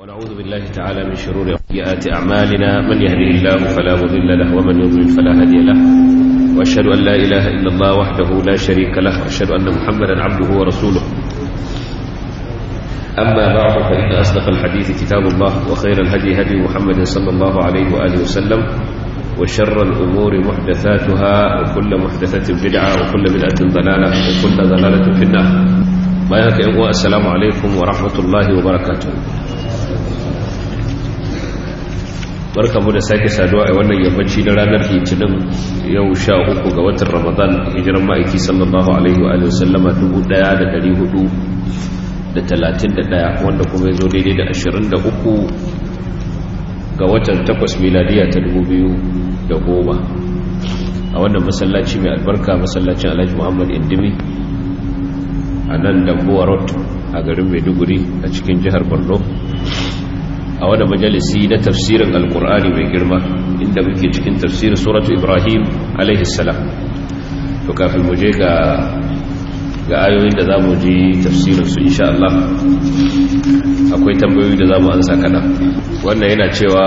ونعوذ بالله تعالى من شرور سيئات أعمالنا من يهده الله فلا مضل له ومن يضلل فلا هادي له وأشهد أن لا إله إلا الله وحده لا شريك له وأشهد أن محمدا عبده ورسوله أما بعد فإن أصدق الحديث كتاب الله وخير الهدي هدي محمد صلى الله عليه وآله وسلم وشر الأمور محدثاتها وكل محدثة بدعة وكل بدعة ضلالة وكل ضلالة في النار ما يهك السلام عليكم ورحمة الله وبركاته barkamu da sake saduwa a wannan yammaci na ranar litinin yau sha uku ga watan ramadan hijiran ma'aiki sallallahu alaihi wa sallama 1431 wanda kuma ya zo daidai da 23 ga watan takwas miladiya ta 2010 a wannan masallaci mai albarka masallacin alhaji muhammad indimi a nan dambuwa road a garin maiduguri a cikin jihar borno a wani majalisi na tafsirin alkur'ani mai girma inda muke cikin tafsirin suratu ibrahim alaihissalam to kafin mu je ga ga ayoyin da za mu ji tafsirin su insha Allah akwai tambayoyi da za mu ansa kada wannan yana cewa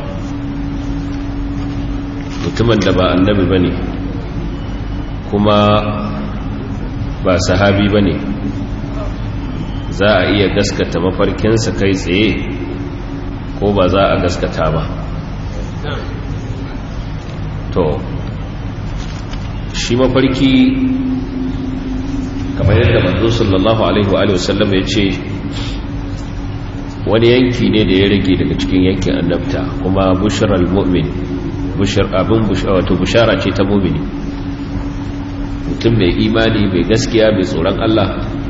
mutumin da ba annabi ba ne kuma ba sahabi ba ne za a iya gaskata mafarkinsa kai tsaye ko ba za a gaskata ba to shi mafarki kamar yadda manzo sallallahu alaihi wa alihi wasallam ya ce wani yanki ne da ya rage daga cikin yankin annabta kuma bushral mu'min bushar abin wato bushara ce ta mu'mini mutum mai imani mai gaskiya mai tsoron Allah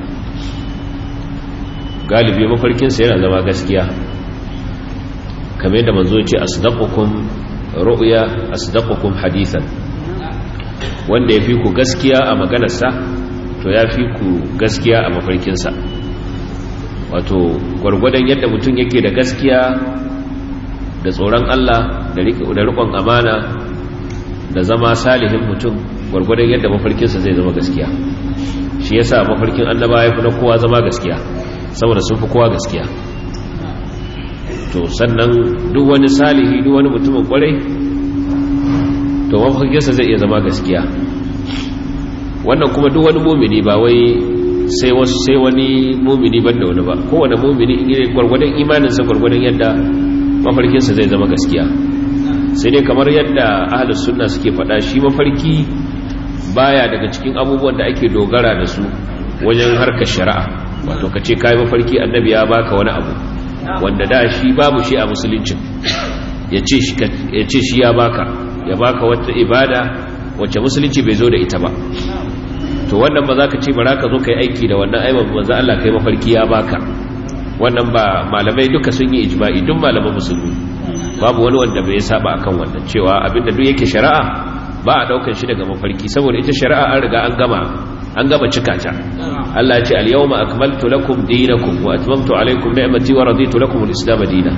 galibi mafarkinsa yana zama gaskiya kamar yadda manzo ce asdaqukum ru'ya asdaqukum hadithan wanda yafi ku gaskiya a maganarsa to yafi ku gaskiya a mafarkinsa wato gwargwadon yadda mutum yake da gaskiya da tsoron Allah da riƙon amana da zama salihin mutum gwargwadon yadda mafarkinsa zai zama gaskiya shi yasa mafarkin annaba ya fi na kowa zama gaskiya saboda sun fi kowa gaskiya to sannan duk wani salihi duk wani mutumin kwarai to mafarkinsa zai iya zama gaskiya wannan kuma duk wani mumini ba wai sai wasu sai wani mumini ban da wani ba kowane mumini in gwargwadon imaninsa gwargwadon yadda mafarkinsa zai zama gaskiya sai dai kamar yadda ahalus sunna suke faɗa shi mafarki baya daga cikin abubuwan da ake dogara da su wajen harkar shari'a wato ka ce kayi mafarki annabi ya baka wani abu wanda da shi babu shi a musuluncin ya ce shi ya baka ya baka wata ibada wacce musulunci bai zo da ita ba to wannan ba za ka ce bara ka zo ka yi aiki da wannan aiban manzo Allah kai mafarki ya baka wannan ba malamai duka sun yi ijma'i duk malaman musulmi babu wani wanda bai saba akan wannan cewa abinda duk yake shari'a ba a daukar shi daga mafarki saboda ita shari'a an riga an gama an gama cika ta Allah ya ce al-yawma akmaltu lakum dinakum wa atmamtu alaykum ni'mati wa raditu lakum al-islam dinan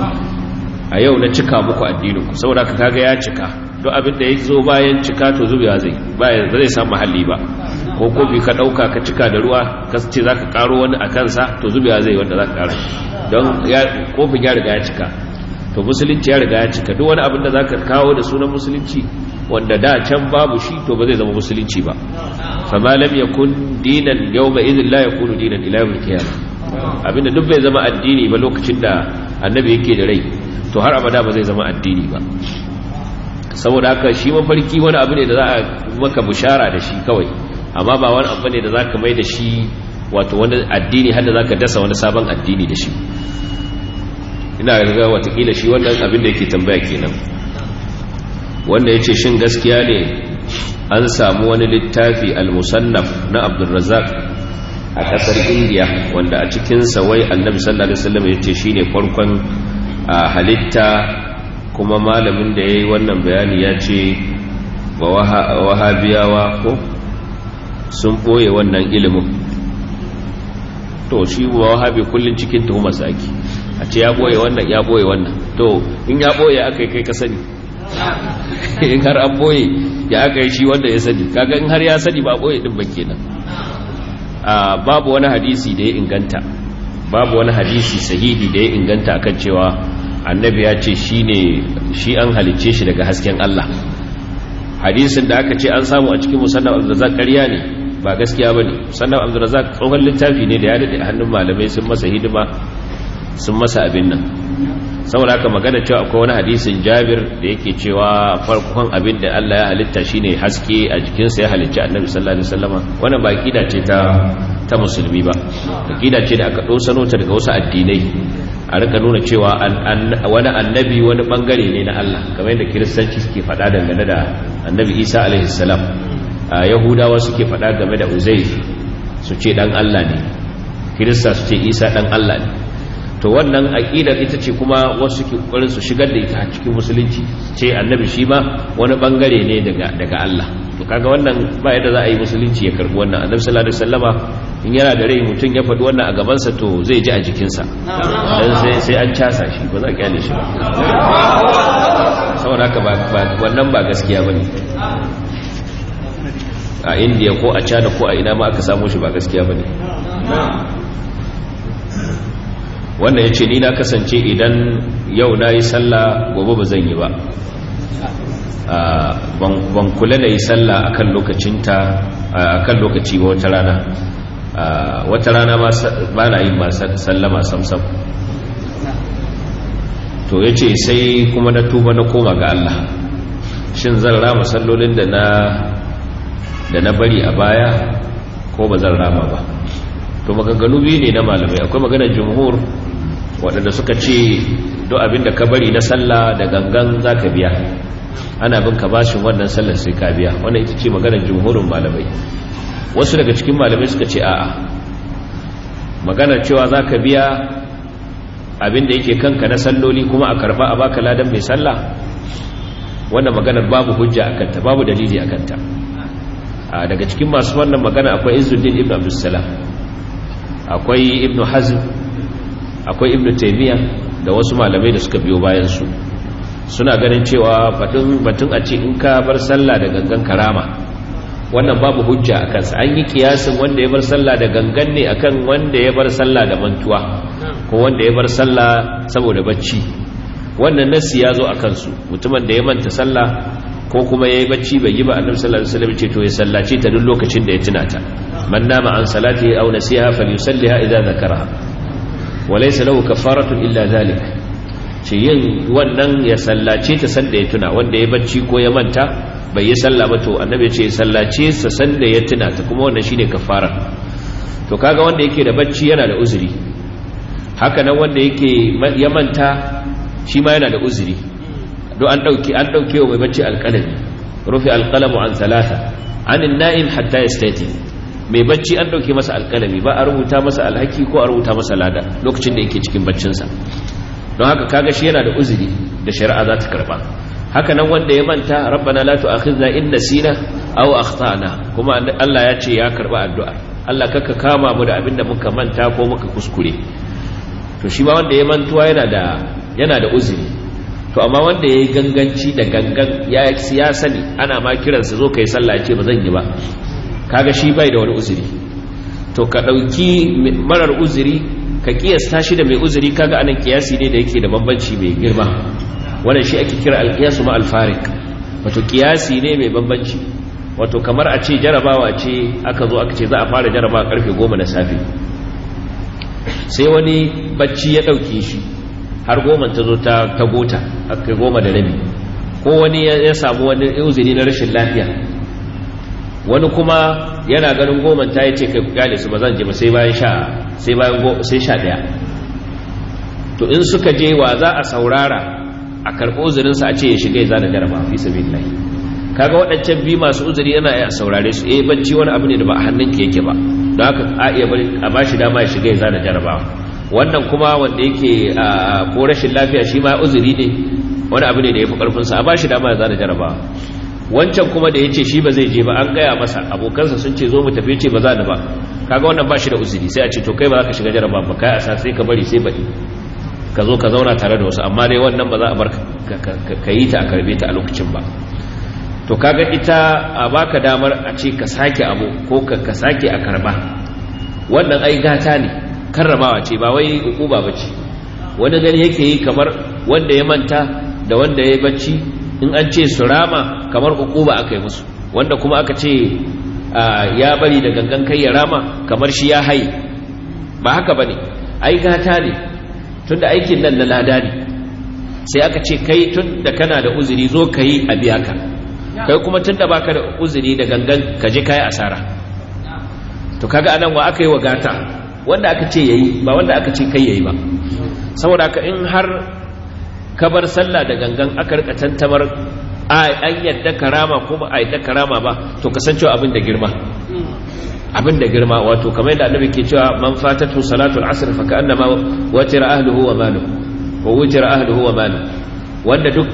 a yau na cika muku addininku saboda ka kaga ya cika duk abin da ya zo bayan cika to zubewa zai bayan zai samu mahalli ba ko kofi ka dauka ka cika da ruwa ka ce zaka karo wani a kansa to zubewa zai wanda zaka kara don kofin ya riga ya cika to musulunci ya riga ya cika duk wani abin da zaka kawo da sunan musulunci wanda da can babu shi to ba zai zama musulunci ba fama lam yakun dinan yawma idhin la yakunu dinan ila yawmil qiyamah abinda duk bai zama addini ba lokacin da annabi yake da rai to har abada ba zai zama addini ba saboda haka shi mafarki wani abu ne da za a maka bushara da shi kawai amma ba wani abu ne da za ka mai da shi wato wani addini har da za ka dasa wani sabon addini da shi ina riga watakila shi wannan abin da yake tambaya kenan wanda ya ce shin gaskiya ne an samu wani littafi al-musannaf na abdulrazak a kasar indiya wanda a cikinsa wai annabi sallallahu alaihi wasallam ya ce shine farkon halitta kuma malamin da ya yi wannan bayani ya ce ba wahabiyawa ko sun ɓoye wannan ilimin to shi ba wahabi kullum cikin tuhumar saki a ce ya ɓoye wannan ya ɓoye wannan to in ya ɓoye aka yi kai ka sani in har an ɓoye ya aka yi shi wanda ya sani kaga in har ya sani ba ɓoye ɗin ba kenan babu wani hadisi da ya inganta babu wani hadisi sahihi da ya inganta akan cewa annabi ya ce shine shi an halicce shi daga hasken Allah hadisin da aka ce an samu a cikin musannaf abdurrazzaq ƙarya ne ba gaskiya bane musannaf abdurrazzaq tsohon littafi ne da ya dade a hannun malamai sun masa hidima sun masa abin nan saboda haka magana cewa akwai wani hadisin Jabir da yake cewa farkon abin da Allah ya halitta shine haske a jikinsa ya halicci Annabi sallallahu alaihi wasallama wannan ba kida ce ta ta musulmi ba kida ce da aka dosano ta daga wasu addinai a rika nuna cewa wani annabi wani bangare ne na Allah kamar yadda kiristanci suke faɗa dangane da annabi Isa alaihi salam yahudawa suke faɗa game da Uzair su ce dan Allah ne kirista su ce Isa dan Allah ne to wannan aqidar ita ce kuma wasu ke kokarin su shigar da ita a cikin musulunci ce annabi shi ma wani bangare ne daga daga Allah to kaga wannan ba yadda za a yi musulunci ya karbi wannan annabi sallallahu alaihi wasallama in yana da rai mutum ya faɗi wannan a gaban sa to zai ji a jikinsa dan sai sai an casa shi ba za a kyale shi ba saboda haka ba wannan ba gaskiya bane a indiya ko a china ko a ina ma aka samu shi ba gaskiya bane wannan ya ce ni na kasance idan yau na yi sallah gobe ba zan yi ba ban kula da yi sallah a kan lokacinta a kan lokaci ba wata rana wata rana ba na yin ba sallama samsam to ya ce sai kuma na tuba na koma ga Allah shin zan rama sallolin da na bari a baya ko ba zan rama ba to maganganu biyu ne na malamai akwai maganar jumhur waɗanda suka ce duk abinda ka bari na sallah da gangan za ka biya ana bin ka bashin wannan sallar sai ka biya wannan ita ce maganar jumhurin malamai wasu daga cikin malamai suka ce a'a maganar cewa za ka biya abinda yake kanka na salloli kuma a karba a baka ladan mai sallah wannan maganar babu hujja a kanta babu dalili a kanta daga cikin masu wannan magana akwai izuddin ibn abdussalam akwai ibn hazm akwai ibn taymiya da wasu malamai da suka biyo bayan su suna ganin cewa batun batun a ce in ka bar sallah da gangan karama wannan babu hujja a kansa an yi kiyasin wanda ya bar sallah da gangan ne akan wanda ya bar sallah da mantuwa ko wanda ya bar sallah saboda bacci wannan nasi ya zo a kansu mutumin da ya manta sallah ko kuma ya yi bacci bai yi ba annabi sallallahu alaihi wasallam ce to ya sallace ta duk lokacin da ya tuna ta man nama an salati aw nasiha falyusalliha idza dhakaraha wa laysa lahu kafaratun illa dhalik ce yin wannan ya sallace ta sanda ya tuna wanda ya bacci ko ya manta bai yi sallah ba to annabi ce sallace sa sanda ya tuna ta kuma wannan shine kafara to kaga wanda yake da bacci yana da uzuri haka nan wanda yake ya manta shi ma yana da uzuri do an dauke an dauke wa mai bacci alqalami rufi alqalamu an thalatha anin na'im hatta yastati mai bacci an dauke masa alqalami ba a rubuta masa alhaki ko a rubuta masa lada lokacin da yake cikin baccin sa don haka kaga shi yana da uzuri da shari'a za ta karba haka nan wanda ya manta rabbana la tu'akhidna in nasina aw akhtana kuma Allah ya ce ya karba addu'a Allah kaka kama mu da abinda muka manta ko muka kuskure to shi ma wanda ya mantuwa yana da yana da uzuri to amma wanda yayi ganganci da gangan ya ya sani ana ma kiransa zo kai sallah ce ba zan yi ba kaga shi bai da wani uzuri to ka dauki marar uzuri ka kiyasta shi da mai uzuri kaga anan kiyasi ne da yake da bambanci mai girma wannan shi ake kira alqiyasu ma alfarik wato kiyasi ne mai bambanci wato kamar a ce jarabawa ce aka zo aka ce za a fara jarabawa karfe 10 na safe sai wani bacci ya dauke shi har goma ta zo ta gota aka goma da rabi ko wani ya samu wani uzuri na rashin lafiya wani kuma yana ganin goman ta yi ce kai kyale su ba zan je ba sai bayan sha sai bayan sai sha daya to in suka je wa za a saurara a karɓo uzurinsa a ce ya shiga ya zana jaraba fi sabilillahi kaga waɗancan biyu masu uzuri yana iya saurare su eh bacci wani abu ne da ba a hannunka yake ba don haka a iya bari a bashi dama ya shiga ya zana jarabawa wannan kuma wanda yake ko rashin lafiya shi ma uzuri ne wani abu ne da ya fi ƙarfinsa a bashi dama ya zana jarabawa wancan kuma da ya ce shi ba zai je ba an gaya masa abokansa sun ce zo mu tafi ce ba za ni ba kaga wannan ba shi da uzuri sai a ce to kai ba za ka shiga jaraba ba kai a sa sai ka bari sai baɗi ka zo ka zauna tare da wasu amma dai wannan ba za a bar ka yi ta a karbe ta a lokacin ba to kaga ita a baka damar a ce ka sake abu ko ka sake a karba wannan ai gata ne karramawa ce ba wai ukuba bace wani gani yake yi kamar wanda ya manta da wanda ya bacci in an ce su rama kamar ukuba aka yi musu wanda kuma aka ce ya bari da gangan kai ya rama kamar shi ya haye ba haka bane ai gata ne tunda aikin nan na lada ne sai aka ce kai tun da kana da uzuri zo ka yi a biya ka kai kuma tun da baka da uzuri da gangan ka je kayi asara to kaga anan wa aka yi wa gata wanda aka ce yayi ba wanda aka ce kai yayi ba saboda ka in har ka bar sallah da gangan aka rika tantamar an yadda karama ko ba a yadda karama ba to kasancewa abin da girma abin da girma wato kamar yadda annabi ke cewa man fatatu salatul asr fa ka'annama watira ahluhu wa maluhu wa wujira ahluhu wa malu wanda duk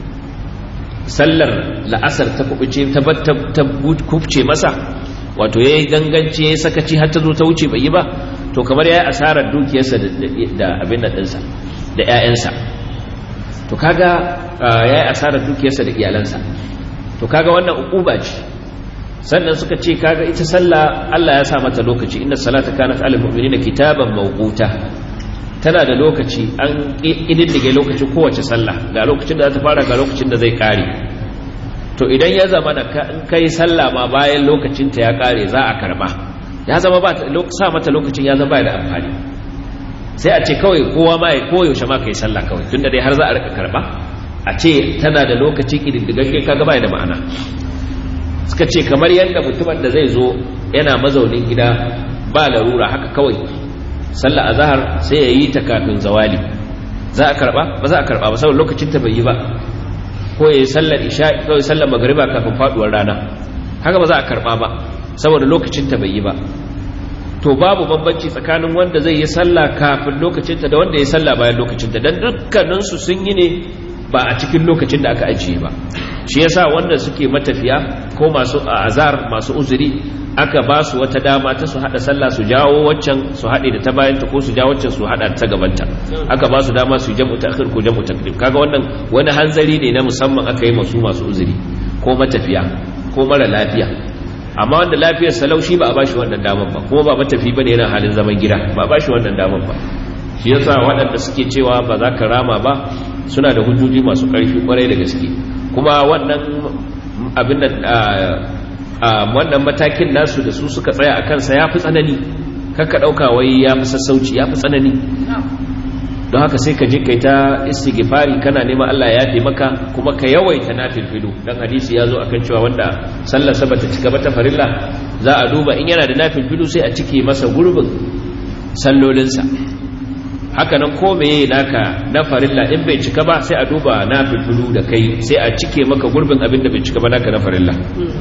sallar la'asar ta kubuce ta ta kubce masa wato yayi ganganci yayi sakaci har ta zo ta wuce bai yi ba to kamar yayi asarar dukiyarsa da abin nan dinsa da ƴaƴansa to kaga yayi asarar dukiyarsa da iyalansa to kaga wannan ukuba ce sannan suka ce kaga ita sallah Allah ya sa mata lokaci inna salata kanat alal mu'minina kitaban mawquta tana da lokaci an ƙididdige lokacin kowace sallah ga lokacin da za ta fara ga lokacin da zai ƙare to idan ya zama da in kai sallah ma bayan lokacin ta ya ƙare za a karba ya zama ba sa mata lokacin ya zama da amfani sai a ce kawai kowa ma ya koyaushe ma kai sallah kawai tunda dai har za a rika karba a ce tana da lokaci ƙididdigagge kaga ba da ma'ana suka ce kamar yadda mutumin da zai zo yana mazaunin gida ba larura haka kawai sallah azhar sai ya yi ta kafin zawali za a karba ba za a karba ba saboda lokacin ta bai yi ba ko ya yi sallar isha kawai sallar magriba kafin faduwar rana haka ba za a karba ba saboda lokacin ta bai yi ba to babu bambanci tsakanin wanda zai yi sallah kafin lokacin ta da wanda ya yi sallah bayan lokacin ta dan dukkanin su sun yi ne ba a cikin lokacin da aka ajiye ba shi yasa wanda suke matafiya ko masu azar masu uzuri aka ba su wata dama ta su hada sallah su jawo waccan su hade da ta bayanta ko su jawo waccan su hada ta gabanta aka ba su dama su jam'u ta'khir ko jam'u taqdim kaga wannan wani hanzari ne na musamman aka yi masu masu uzuri ko matafiya ko mara lafiya amma wanda lafiyar salaushi ba a bashi wannan damar ba kuma ba matafi bane yana halin zaman gida ba a bashi wannan damar ba shi yasa waɗanda suke cewa ba za ka rama ba suna da hujjoji masu ƙarfi kwarai da gaske kuma wannan abin da wannan matakin nasu da su suka tsaya a kansa ya fi tsanani kakka ɗauka wai ya fi sassauci ya fi tsanani don haka sai ka je kai ta istighfari kana neman Allah ya yafe maka kuma ka yawaita nafilfilu dan hadisi ya zo akan cewa wanda sallar sa bata cika ba ta farilla za a duba in yana da nafilfilu sai a cike masa gurbin sallolinsa haka nan ko meye naka na farilla in bai cika ba sai a duba nafilfilu da kai sai a cike maka gurbin abin da bai cika ba naka na farilla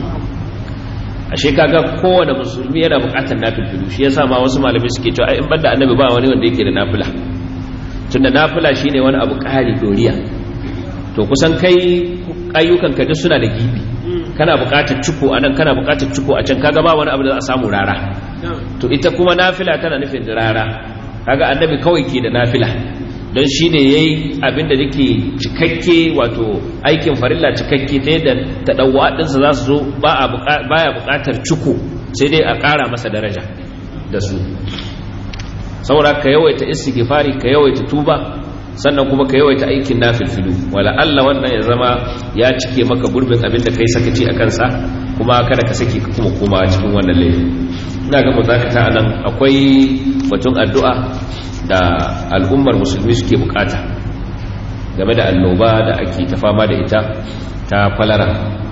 ashe kaga kowane musulmi yana bukatar nafilfilu shi yasa ma wasu malamai suke cewa in banda annabi ba wani wanda yake da nafila tunda nafila shine wani abu ƙari doriya to kusan kai ayyukan ka duk suna da gibi kana bukatar ciko anan kana bukatar ciko a can kaga ba wani abu da za a samu rara to ita kuma nafila tana nufin rara kaga annabi kawai ke da nafila don shi ne ya yi abinda yake cikakke wato aikin farilla cikakke ta yadda ta ɗauwa ɗinsa za su zo baya buƙatar ciko sai dai a ƙara masa daraja da su saboda ka yawaita istighfari ka yawaita tuba sannan kuma ka yawaita aikin nafilfilu wala Allah wannan ya zama ya cike maka gurbin abin da kai sakaci a kansa kuma kada ka saki ka kuma koma cikin wannan laifi ina ga mu zakata anan akwai batun addu'a da al'ummar musulmi suke bukata game da annoba da ake ta fama da ita ta kwalara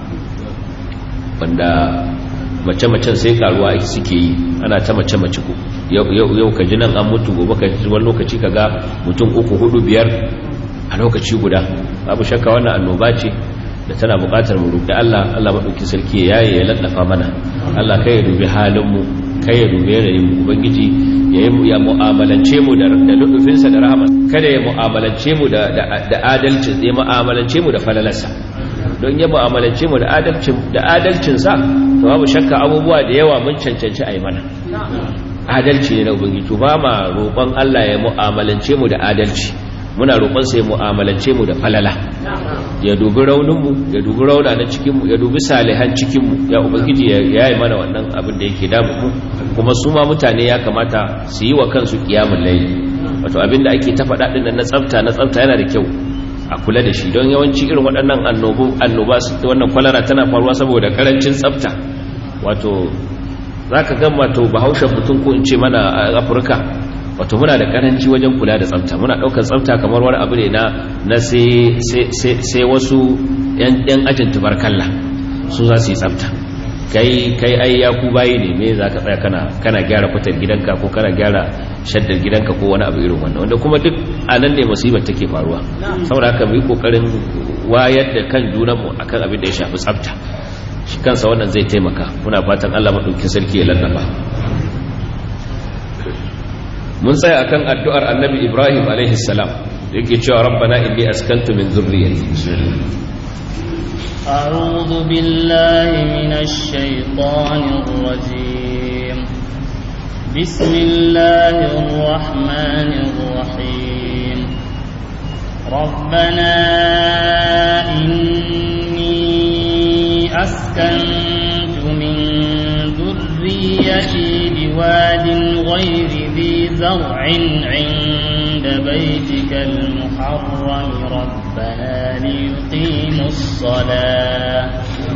wanda mace-macen sai karuwa suke yi ana ta mace-mace ku yau ka ji nan an mutu gobe ka ji wani lokaci ka ga mutum uku hudu biyar a lokaci guda babu shakka wannan annoba ce da tana bukatar mu roƙi Allah Allah madauki sarki ya yaye ya lallafa mana Allah kai ya dubi halin mu kai ya dubi yanayin mu ubangiji ya yi ya mu'amalance mu da da lutufinsa da rahama kada ya mu'amalance mu da da adalci ya mu'amalance mu da falalarsa don ya mu'amalance mu da adalcin da adalcin sa to babu shakka abubuwa da yawa mun cancanci a yi mana adalci ne na ubangiji to ba ma roƙon Allah ya mu'amalance mu da adalci muna roƙon sai mu'amalance mu da falala ya dubi rauninmu ya dubi rauna na cikinmu ya dubi salihan cikinmu ya ubangiji ya yi mana wannan abin da yake damu mu kuma su ma mutane ya kamata su yi wa kansu kiyamun layi wato abin da ake ta faɗa ɗin na tsafta na tsafta yana da kyau a kula da shi don yawanci irin waɗannan annoba wannan kwalara tana faruwa saboda karancin tsafta wato za ka gama to bahaushen mutum ko in ce mana a afirka wato muna da karanci wajen kula da tsafta muna ɗaukar tsafta kamar wani abu ne na sai wasu 'yan ajin tubarkalla su za su yi tsafta kai kai ai ya ku bayi ne me za ka tsaya kana kana gyara fitar gidanka ko kana gyara shaddar gidanka ko wani abu irin wannan wanda kuma duk a nan ne musibar take faruwa saboda haka mu yi kokarin wayar da kan junanmu akan abin da ya shafi tsafta shi kansa wannan zai taimaka muna fatan Allah madaukakin sarki ya lallaba mun tsaya akan addu'ar annabi Ibrahim alaihi salam yake cewa rabbana inni askantu min dhurriyyati أعوذ بالله من الشيطان الرجيم بسم الله الرحمن الرحيم ربنا إني أسكنت من ذريتي بواد غير ذي زرع عند بيتك المحرم ربنا ليقيموا الصلاة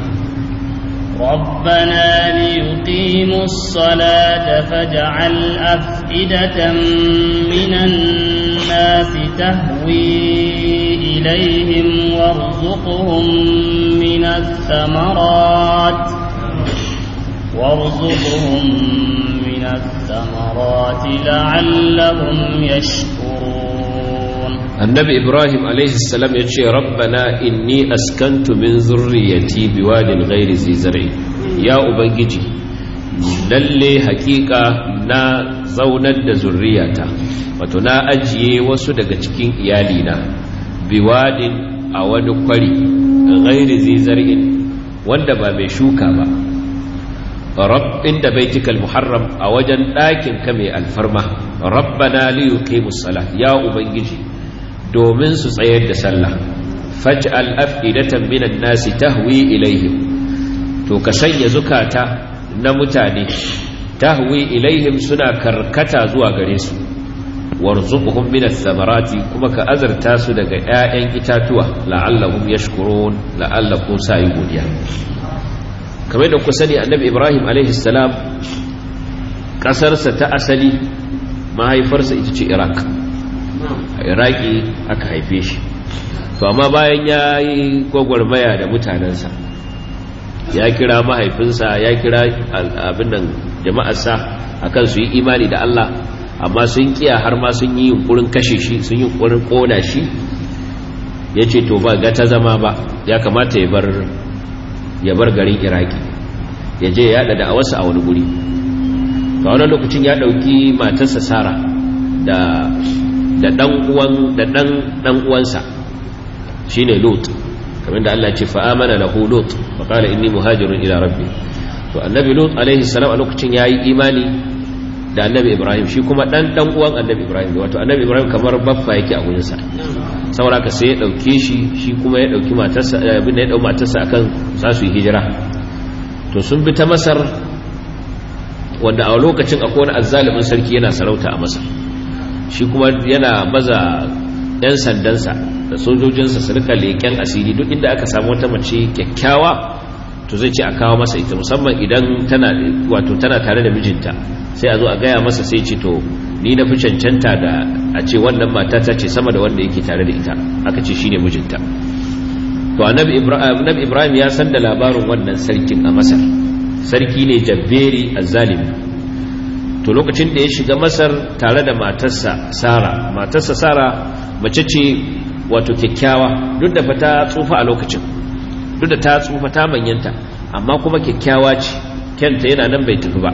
ربنا ليقيموا الصلاة فاجعل أفئدة من الناس تهوي إليهم وارزقهم من الثمرات وارزقهم من الثمرات لعلهم يشكرون annabi ibrahim salam ya ce rabbana inni askantu min zurriyati biwadin ghairi zizari ya ubangiji lalle hakika na zaunar da zurriyata wato na ajiye wasu daga cikin iyalina biwadin a wani kwari ghairi zizar'in wanda ba mai shuka ba rab inda baitikal muharram a wajen ɗakin ka mai alfarma rabbana li yuqimus salat ya ubangiji domin su tsayar da sallah faj'al af'idatan minan nasi tahwi ilaihim to ka sanya zukata na mutane tahwi ilaihim suna karkata zuwa gare su warzuqhum minas samarati kuma ka azarta su daga 'ya'yan itatuwa la'allahum yashkurun la'allakum sa'i godiya kamar da ku sani annabi ibrahim alaihi salam kasarsa ta asali mahaifarsa ita ce iraq a iraki aka haife shi to amma bayan ya yi gwagwarmaya da mutanensa ya kira mahaifinsa ya kira abin nan jama'arsa akan su yi imani da Allah amma sun kiya har ma sun yi yunkurin kashe shi sun yi yunkurin kona shi ya ce to ba ga ta zama ba ya kamata ya bar ya bar garin iraki ya je ya yada da awarsa a wani guri ga wani lokacin ya dauki matarsa sara da da dan uwan da dan dan uwansa shine lut kamar da Allah ya ce fa amana lahu lut fa qala inni muhajirun ila rabbi to annabi lut alaihi salam a lokacin yayi imani da annabi ibrahim shi kuma dan dan uwan annabi ibrahim wato annabi ibrahim kamar baffa yake a gurin sa saboda ka sai ya dauke shi shi kuma ya dauki matarsa abin da ya dau matarsa akan za su yi hijira to sun bi ta masar wanda a lokacin akwai wani azzalimin sarki yana sarauta a masar shi kuma yana baza 'yan sandansa da sojojinsa su rika leƙen asiri duk inda aka samu wata mace kyakkyawa to zai ce a kawo masa ita musamman idan tana wato tana tare da mijinta sai a zo a gaya masa sai ce to ni na fi cancanta da a ce wannan mata ta ce sama da wanda yake tare da ita aka ce shine mijinta to annabi ibrahim ya san da labarin wannan sarkin a masar sarki ne jabberi azzalimi to lokacin da ya shiga masar tare da matarsa sara matarsa sara mace ce wato kyakkyawa duk da fata tsufa a lokacin duk da ta tsufa ta manyanta amma kuma kyakkyawa ce kyanta yana nan bai tafi ba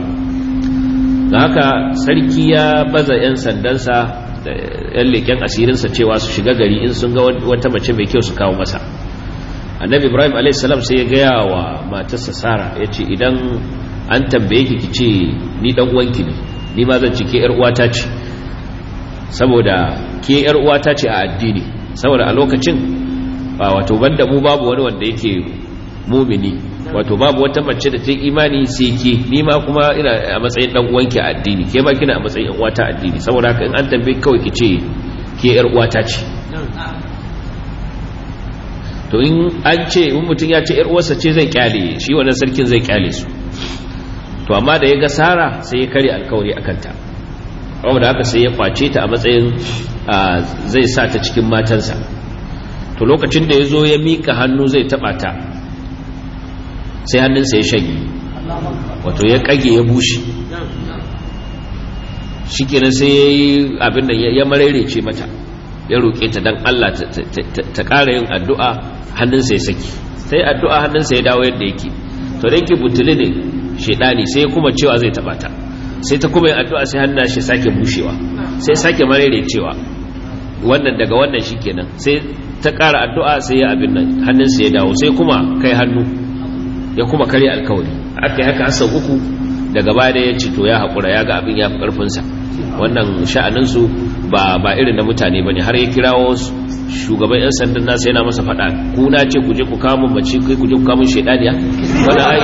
da haka sarki ya baza 'yan sandansa da 'yan leken asirinsa cewa su shiga gari in sun ga wata mace mai kyau su kawo masa annabi ibrahim a.s. sai ya gaya wa matarsa sara ya ce idan an tambaye ki ki ce ni dan uwanki ne ni ma zan cike yar uwata ce saboda ke yar uwata ce a addini saboda a lokacin wato banda mu babu wani wanda yake mumini wato babu wata mace da ta yi imani sai ke ni ma kuma ina a matsayin dan uwanki a addini ke ma kina a matsayin uwata a addini saboda haka in an tambaye kawai ki ce ke yar uwata ce to in an ce in mutum ya ce yar uwarsa ce zai kyale shi wannan sarkin zai kyale su to amma da ya ga sara sai ya kare alkawari akan ta da haka sai ya kwace ta a matsayin zai sa ta cikin matansa to lokacin da ya zo ya mika hannu zai taba ta sai hannunsa ya shage wato ya kage ya bushe shi kenan sai ya yi abin da ya mararece mata ya roƙe ta don Allah ta ƙara yin addu'a hannunsa ya saki sai addu'a hannunsa ya dawo yadda yake to da yake butuli ne shaidani sai kuma cewa zai taɓa ta sai ta kuma yin addu'a sai hannun shi sake bushewa sai sake mararecewa wannan daga wannan shi kenan sai ta ƙara addu'a sai ya abin nan hannunsa ya dawo sai kuma kai hannu ya kuma karya alkawari aka yi haka sau uku daga baya da ya ce to ya haƙura ya ga abin ya fi ƙarfinsa wannan sha'aninsu ba ba irin na mutane ba ne har ya kirawo shugaban 'yan sandan nasa yana masa faɗa ku na ce ku je ku kamun mace kai ku je ku kamun shaidaniya wani ayi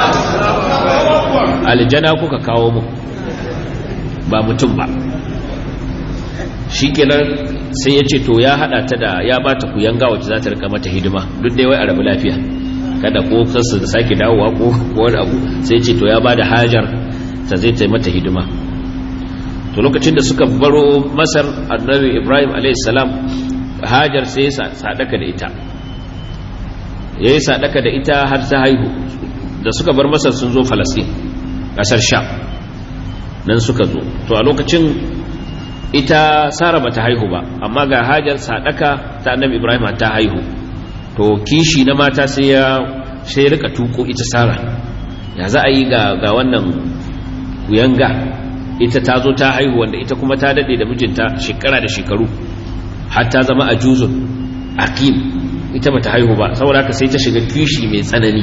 aljana kuka kawo mu ba mutum ba shi kenan sai ya ce to ya haɗa ta da ya ba ta ku yanga wacce za ta rika mata hidima duk dai wai a rabu lafiya kada ko kansu da sake dawowa ko wani abu sai ce to ya ba da hajar ta zai ta mata hidima to lokacin da suka baro masar annabi ibrahim salam hajar sai ya sadaka da ita ya yi sadaka da ita har ta haihu da suka bar masar sun zo falasin kasar sha nan suka zo to a lokacin ita sara bata haihu ba amma ga hajar sadaka ta annabi ibrahim ta haihu to kishi na mata sai ya sai rika tuko ita sara ya za a yi ga ga wannan kuyanga ita ta zo ta haihu wanda ita kuma ta dade da mijinta shekara da shekaru har ta zama a juzun aqim ita bata haihu ba saboda haka sai ta shiga kishi mai tsanani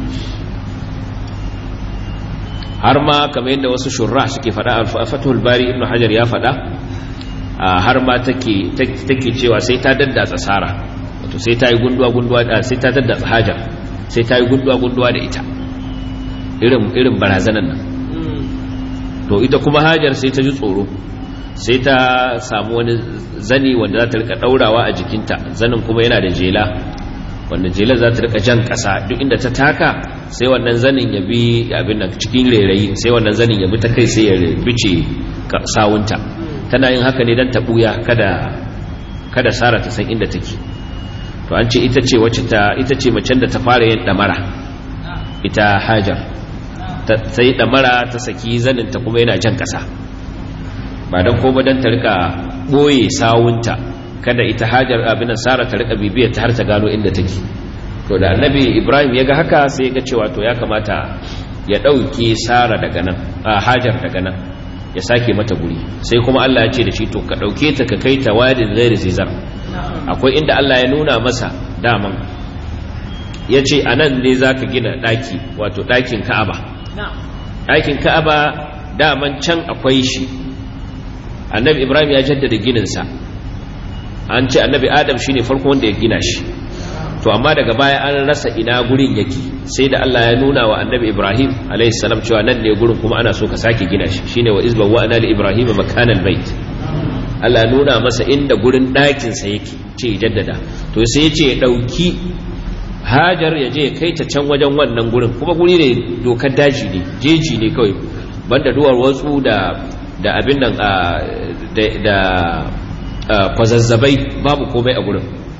har ma kamar yadda wasu shurra suke faɗa al-fathul bari ibnu hajar ya faɗa har ma take take cewa sai ta daddatsa sara wato sai ta yi gunduwa gunduwa da sai ta daddatsa hajar sai ta yi gunduwa gunduwa da ita irin irin barazanan nan to ita kuma hajar sai ta ji tsoro sai ta samu wani zani wanda za ta rika daurawa a jikinta zanin kuma yana da jela wanda jela za ta rika jan kasa duk inda ta taka sai wannan zanin ya bi abin nan cikin rairayi sai wannan zanin ya bi ta kai sai ya bice sawunta tana yin haka ne don ta buya kada kada sara ta san inda take to an ce ita ce wacce ta ita ce macen da ta fara yin damara ita hajar ta yi damara ta saki zanin ta kuma yana jan kasa ba don ko don ta rika boye sawunta kada ita hajar abin sara ta rika bibiyar ta har ta gano inda take to da annabi ibrahim ya ga haka sai ya ga cewa to ya kamata ya ɗauke sara daga nan a hajar daga nan ya sake mata guri sai kuma allah ya ce da shi to ka ɗauke ta ka kai ta wadin zairi zizar akwai inda allah ya nuna masa daman ya ce a nan ne za ka gina ɗaki wato ɗakin ka'aba ɗakin ka'aba daman can akwai shi annabi ibrahim ya jaddada gininsa an ce annabi adam shine farko wanda ya gina shi to amma daga baya an rasa ina gurin yake sai da Allah ya nuna wa annabi Ibrahim alayhi salam cewa nan ne gurin kuma ana so ka sake gina shi shine wa izban wa ana li Ibrahim makanal bait Allah ya nuna masa inda gurin ɗakin sa yake ce jaddada to sai ya ce ya dauki Hajar ya je ya kai ta can wajen wannan gurin kuma guri ne dokar daji ne jeji ne kawai banda duwar watsu da da abin nan da da kwazazzabai babu komai a gurin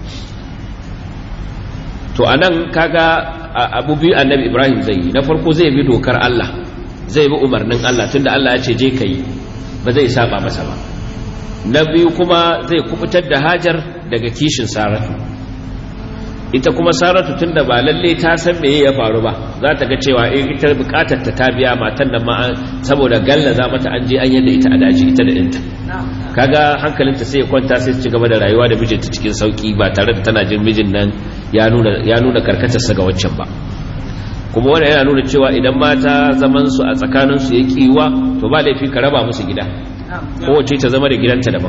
to anan kaga abu biyu annabi ibrahim zai yi na farko zai bi dokar allah zai bi umarnin allah tunda allah ya ce je ka yi ba zai saba masa ba na biyu kuma zai kubutar da hajar daga kishin saratu ita kuma saratu tunda ba lalle ta san meye ya faru ba za ta ga cewa eh ita bukatar ta ta biya matan nan ma saboda galla za mata an je an yadda ita a daji ita da ɗinta kaga hankalinta sai ya kwanta sai ci gaba da rayuwa da mijinta cikin sauki ba tare da tana jin mijin nan ya nuna ya nuna karkatarsa ga waccan ba kuma wannan yana nuna cewa idan mata zaman su a tsakanin su ya kiwa to ba laifi ka raba musu gida kowace ta zama da gidanta daban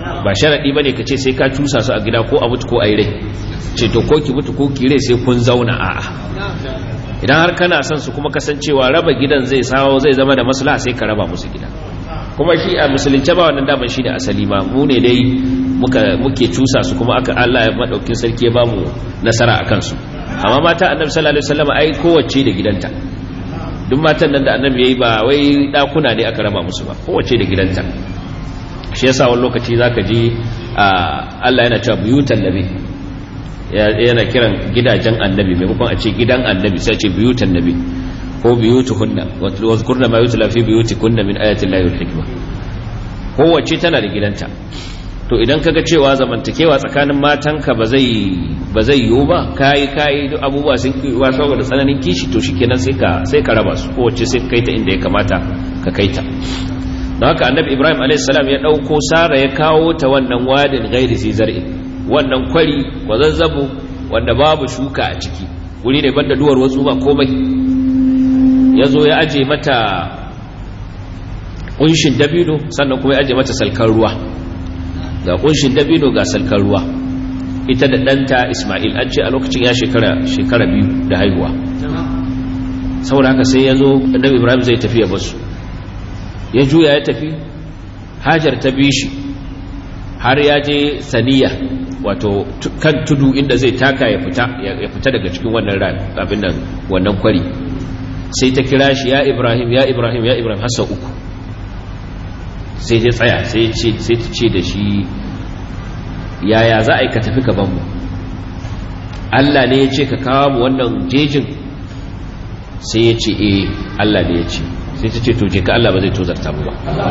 ba sharaɗi ba ne ka ce sai ka cusa su a gida ko a mutu ko a yi rai ce to ko ki mutu ko ki rai sai kun zauna a'a idan har kana son su kuma kasancewa raba gidan zai sawo zai zama da maslaha sai ka raba musu gida kuma shi a musulunce ba wannan daman shi ne asali ma mu ne dai muke cusa su kuma aka Allah ya madaukin sarki ya bamu nasara akan su amma mata annabi sallallahu alaihi wasallam ai kowace da gidanta duk matan nan da annabi yayi ba wai dakuna ne aka raba musu ba kowace da gidanta shi yasa wani lokaci zaka ji Allah yana cewa buyutan nabi yana kiran gidajen annabi maimakon a ce gidan annabi sai ce buyutan nabi ko buyutuhunna wa zkurna ma yutla fi buyutikunna min ayati llahi wal hikma kowace tana da gidanta to idan kaga cewa zamantakewa tsakanin matanka ba zai ba zai yiwu ba kai kai duk abubuwa sun kiwa saboda tsananin kishi to shikenan sai ka sai ka raba su kowace sai kai ta inda ya kamata ka kai ta don haka annabi ibrahim a.s. ya ɗauko sara ya kawo ta wannan wadin gairi sai zar'i wannan kwari kwazazzabo wanda babu shuka a ciki wuri ne banda duwar wasu ba komai ya zo ya aje mata kunshin dabino sannan kuma ya aje mata salkar ruwa ga kunshin dabino ga salkar ruwa ita da ɗanta ismail an ce a lokacin ya shekara shekara biyu da haihuwa saboda haka sai ya zo annabi ibrahim zai tafi ya basu ya juya ya tafi hajar ta bi shi har ya je saniya wato kan tudu inda zai taka ya fita ya fita daga cikin wannan rami abin nan wannan kwari sai ta kira shi ya ibrahim ya ibrahim ya ibrahim hasa uku sai ta tsaya sai ta ce da shi yaya za a yi ka tafi ka banmu allah ne ya ce ka kawo mu wannan jejin sai ya ce eh allah ne ya ce sai ta ce to je ka Allah ba zai tozarta mu ba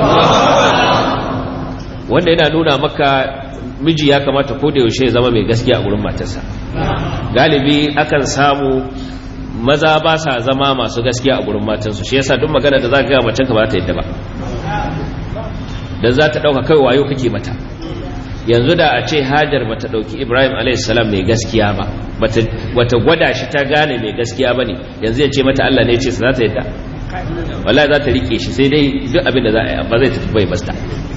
wanda yana nuna maka miji ya kamata ko da yaushe ya zama mai gaskiya a gurin matarsa galibi akan samu maza ba sa zama masu gaskiya a gurin matansu shi yasa duk magana da za ka ga macen ka ba ta yadda ba dan za ta dauka kai wayo kake mata yanzu da a ce hajar bata dauki ibrahim a.s. mai gaskiya ba bata gwada shi ta gane mai gaskiya ba ne yanzu ya ce mata allah ne ya ce su za ta yadda wallahi za ta rike shi sai dai duk abin da za a yi ba zai tafi bai basta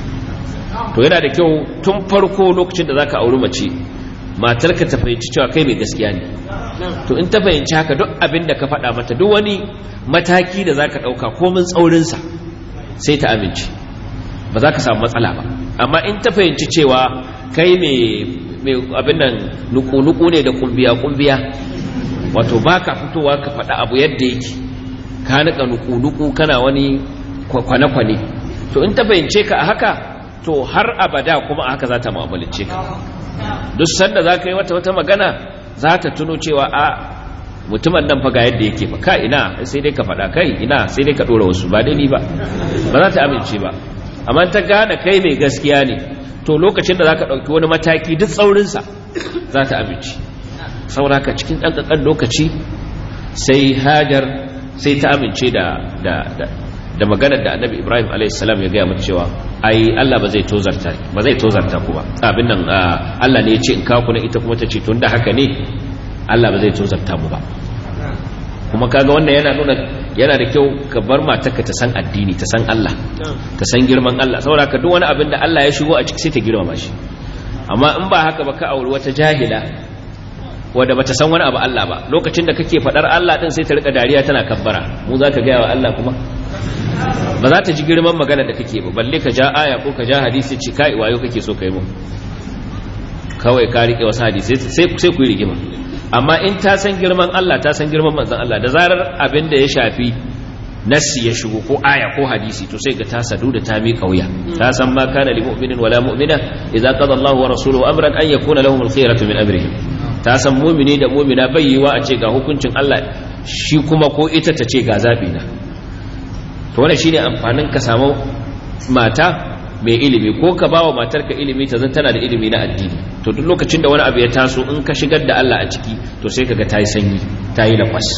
to yana da kyau tun farko lokacin da za ka auri mace matarka ta fahimci cewa kai mai gaskiya ne to in ta fahimci haka duk abin da ka faɗa mata duk wani mataki da za ka ɗauka komin tsaurinsa sai ta amince ba za ka samu matsala ba amma in ta fahimci cewa kai mai abin nan nuku-nuku ne da kumbiya-kumbiya wato ba ka fitowa ka faɗa abu yadda yake ka nika nuku-nuku kana wani kwane-kwane to in ta fahimce ka a haka to har abada kuma a haka za ta mu'amalance ka duk sanda za ka yi wata wata magana za ta tuno cewa a mutumin nan fa ga yadda yake fa ka ina sai dai ka faɗa kai ina sai dai ka ɗora wasu ba dai ni ba ba za ta amince ba amma ta gane kai mai gaskiya ne to lokacin da za ka ɗauki wani mataki duk tsaurinsa za ta amince sauraka cikin ɗan ƙanƙan lokaci sai hajar sai ta amince da da maganar da annabi ibrahim a.s. ya gaya mata cewa ai allah ba zai tozarta ba zai tozarta ku ba abin nan allah ne ya ce in kaku na ita kuma ta ce tun da haka ne allah ba zai tozarta mu ba kuma kaga wannan yana nuna yana da kyau ka bar matarka ta san addini ta san allah ta san girman allah saboda ka duk wani abin da allah ya shigo a ciki sai ta girmama shi amma in ba haka ba ka auri wata jahila wadda bata san wani abu Allah ba lokacin da kake fadar Allah din sai ta rika dariya tana kabbara mu za ka gaya wa Allah kuma ba za ta ji girman magana da kake ba balle ka ja aya ko ka ja hadisi ci kai wayo kake so kai mu kawai ka rike wasu hadisi sai sai ku yi rigima amma in ta san girman Allah ta san girman manzon Allah da zarar abin da ya shafi nassi ya shigo ko aya ko hadisi to sai ga ta sadu da ta mi kauya ta san ma kana lil mu'minin wala mu'mina idza qada Allahu wa rasuluhu amran an yakuna lahum al-khiyaratu min amrihim ta san mumini da mumina bai yiwa a ce ga hukuncin Allah shi kuma ko ita ta ce ga zaɓi na to wannan shine amfanin ka samu mata mai ilimi ko ka bawa matarka ilimi ta zan tana da ilimi na addini to duk lokacin da wani abu ya taso in ka shigar da Allah a ciki to sai kaga ta yi sanyi ta yi lakwas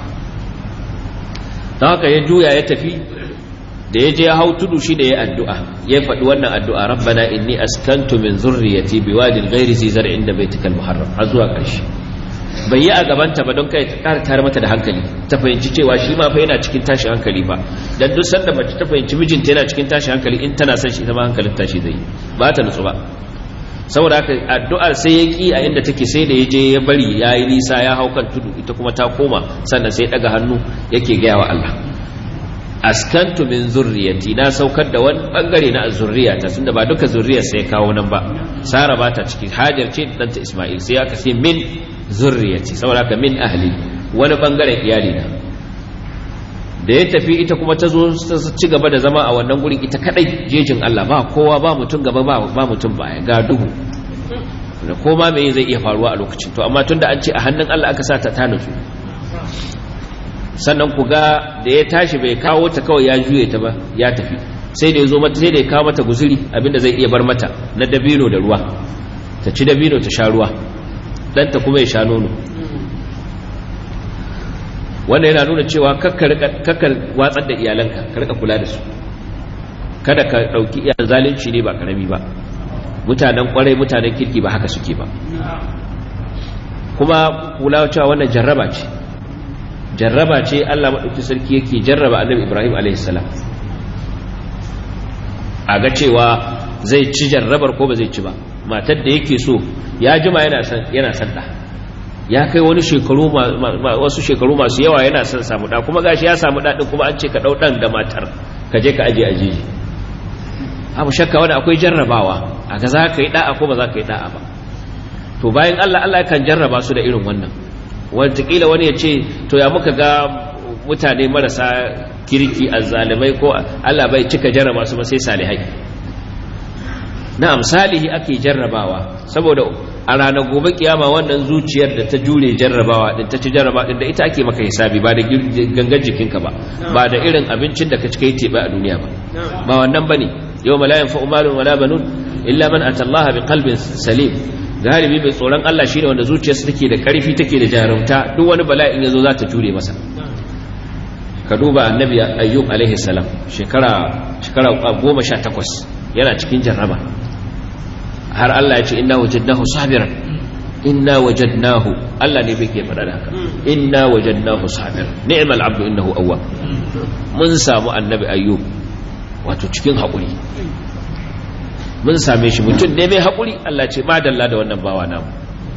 don haka ya juya ya tafi da ya je ya hau tudu shi da ya addu'a ya faɗi wannan addu'a rabbana inni askantu min zurriyati biwadin ghairi zi zar'in da baitikal muharram har zuwa ƙarshe bai yi a gabanta ba don kai ƙara tare mata da hankali ta fahimci cewa shi ma fa yana cikin tashin hankali ba dan duk sanda mace ta fahimci mijinta yana cikin tashin hankali in tana son shi ita ma hankalin tashi zai ba ta nutsu ba saboda haka addu'ar sai ya ki a inda take sai da ya je ya bari ya yi nisa ya hau kan tudu ita kuma ta koma sannan sai daga hannu yake gaya wa Allah askantu min zurriyati na saukar da wani bangare na zurriyata tunda ba duka zurriyar sai kawo nan ba sara ba ta ciki hajar ce danta isma'il sai aka ce min zurriyati saboda haka min ahli wani bangaren iyali na da ya tafi ita kuma ta zo ci gaba da zama a wannan gurin ita kadai jejin Allah ba kowa ba mutum gaba ba mutum baya ga duhu da koma me zai iya faruwa a lokacin to amma tunda an ce a hannun Allah aka sa ta ta nutsu sannan ku ga da ya tashi bai kawo ta kawai ya juye ta ba ya tafi sai da ya zo mata sai da ya kawo mata guzuri abinda zai iya bar mata na dabino da ruwa ta ci dabino ta sha ruwa ɗanta kuma ya sha nono wanda yana nuna cewa kakkar watsar da iyalanka ka rika kula da su kada ka ɗauki iyalan zalunci ne ba karami ba mutanen kwarai mutanen kirki ba haka suke ba kuma kula cewa wannan jarraba ce jarraba ce Allah maɗauki sarki yake jarraba annabi Ibrahim a.s. a ga cewa zai ci jarrabar ko ba zai ci ba matar da yake so ya jima yana son ɗa ya kai wani shekaru wasu shekaru masu yawa yana son samu ɗa kuma gashi ya samu ɗaɗin kuma an ce ka ɗau ɗan da matar ka je ka aje a jeji abu shakka wani akwai jarrabawa a ga za ka yi ɗa'a ko ba za ka yi ɗa'a ba to bayan Allah Allah kan jarraba su da irin wannan wataƙila wani ya ce to ya muka ga mutane marasa kirki azzalimai ko Allah bai cika jarraba su ba sai salihai na'am salihi ake jarrabawa saboda a ranar gobe kiyama wannan zuciyar da ta jure jarrabawa din ta ci jarraba din da ita ake maka hisabi ba da gangan jikinka ba ba da irin abincin da ka ci kai tebe a duniya ba ba wannan bane yau la yanfa'u malun wala banun illa man atallaha biqalbin salim galibi mai tsoron Allah shine wanda zuciyarsa take da karfi take da jarumta duk wani bala'in yazo za ta jure masa ka duba annabi ayyub alaihi salam shekara shekara 18 yana cikin jarraba har Allah ya ce inna wajadnahu sabiran inna wajadnahu Allah ne bai ke faɗa da haka inna wajadnahu sabiran ni'mal abdu innahu awwab mun samu annabi ayyub wato cikin haƙuri mun same shi mutum ne mai haƙuri Allah ce madalla da wannan bawa namu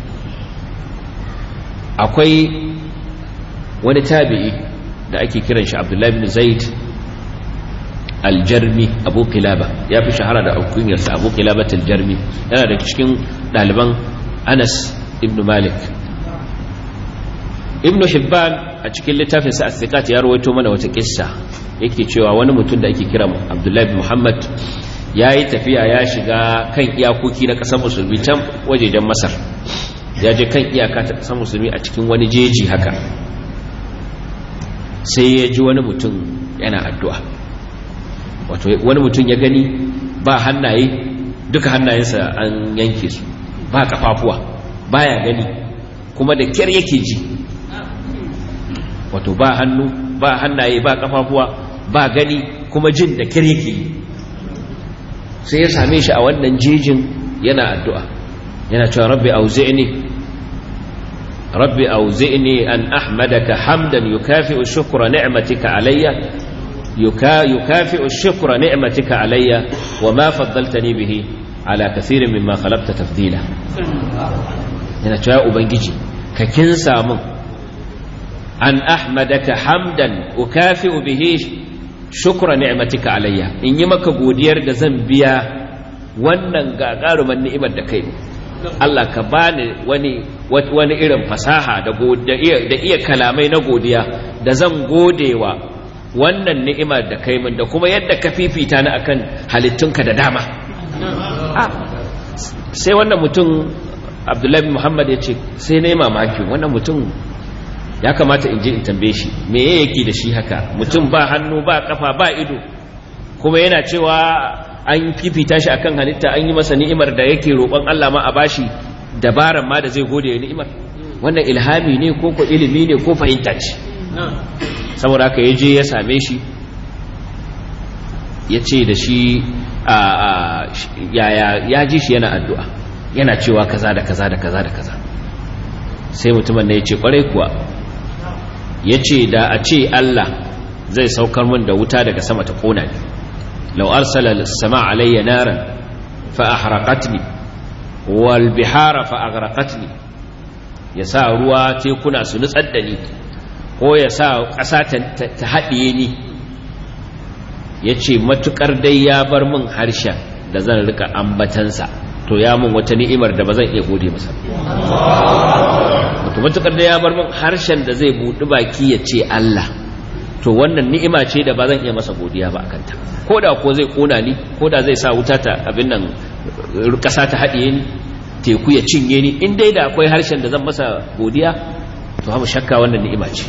akwai wani tabi'i da ake kiran shi abdullahi bin zaid aljarmi abu kilaba ya fi shahara da alkunyarsa abu kilaba aljarmi yana da cikin ɗaliban anas ibn malik ibn hibban a cikin littafinsa a ya rawaito mana wata kissa yake cewa wani mutum da ake kira abdullahi bin muhammad ya yi tafiya ya shiga kan iyakoki na ƙasar musulmi can wajejen masar ya je kan iyaka ta ƙasar musulmi a cikin wani jeji haka sai ya ji wani mutum yana addu'a wato wani mutum ya gani ba hannaye duka hannayensa an yanke su ba kafafuwa baya gani kuma da kyar yake ji wato ba hannu ba hannaye ba kafafuwa ba gani kuma jin da kyar yake yi sai ya same shi a wannan jejin yana addu'a yana cewa rabbi auzi'ni rabbi auzi'ni an ahmadaka hamdan yukafi'u shukra ni'matika alayya yukafi'u shukra ni'matika alayya wa ma faddaltani bihi ala kathirin mimma khalaqta tafdila yana cewa ubangiji ka kin samu an ahmadaka hamdan ukafi'u bihi shukra ni'matika alayya in yi maka godiyar da zan biya wannan gagaruman ni'imar da kai Allah ka bani wani wani irin fasaha da da iya kalamai na godiya da zan godewa wannan ni'imar da kai min da kuma yadda ka fifita ni akan halittunka da dama sai wannan mutum Abdullahi Muhammad ya ce sai na yi mamaki wannan mutum ya kamata in je in tambaye shi me yake da shi haka mutum ba hannu ba kafa ba ido kuma yana cewa an fifita shi akan halitta an yi masa ni'imar da yake roƙon Allah ma a bashi dabaran ma da zai gode ya ni'imar wannan ilhami ne ko ko ilimi ne ko fahimta ce saboda haka ya je ya same shi ya ce da shi ya ji shi yana addu'a yana cewa kaza da kaza da kaza da kaza sai mutumin ne ya ce kwarai kuwa ya ce da a ce Allah zai saukar min da wuta daga sama ta kona ni lau arsala sama alayya naran fa ahraqatni wal bihara fa aghraqatni ya sa ruwa tekuna su nutsar da ni ko ya sa ƙasa ta haɗiye ni ya ce matuƙar dai ya bar min harshen da zan rika ambatansa to ya mun wata ni'imar da ba zan iya gode masa wato matuƙar dai ya bar min harshen da zai buɗi baki ya ce Allah to wannan ni'ima ce da ba zan iya masa godiya ba a kanta ko da ko zai ƙona ni ko da zai sa wuta ta abin nan ƙasa ta haɗiye ni teku ya cinye ni in dai da akwai harshen da zan masa godiya to hamu shakka wannan ni'ima ce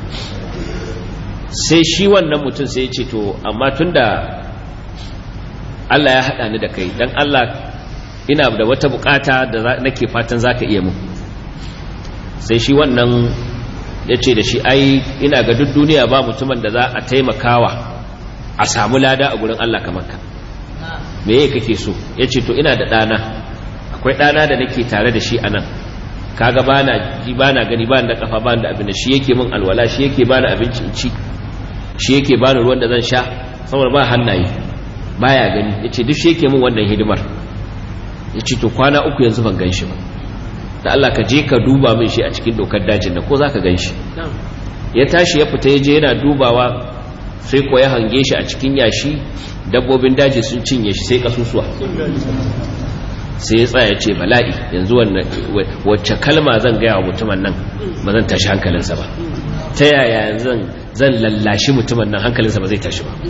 sai shi wannan mutum sai ya ce to amma tunda Allah ya haɗa ni da kai dan Allah ina da wata bukata da nake fatan zaka iya mu sai shi wannan ya ce da shi ai ina ga duk duniya ba mutumin da za a taimakawa a samu lada a gurin Allah kamar ka me yake kake so ya ce to ina da ɗana akwai ɗana da nake tare da shi a nan kaga ba na ji ba na gani ba da kafa ba da abin da shi yake min alwala shi yake ba na abinci in ci shi yake ba ni ruwan da zan sha saboda ba hannaye baya gani ya ce duk shi yake min wannan hidimar ya ce to kwana uku yanzu ban gan shi ba da Allah ka je ka duba min shi a cikin dokar dajin da ko za ka gan shi ya tashi ya fita ya je yana dubawa sai ko ya hange shi a cikin yashi dabbobin daji sun cinye shi sai kasusuwa sai ya tsaya ce bala'i yanzu wacce kalma zan gaya wa mutumin nan ba zan tashi hankalinsa ba ta yaya zan lallashi mutumin nan hankalinsa ba zai tashi ba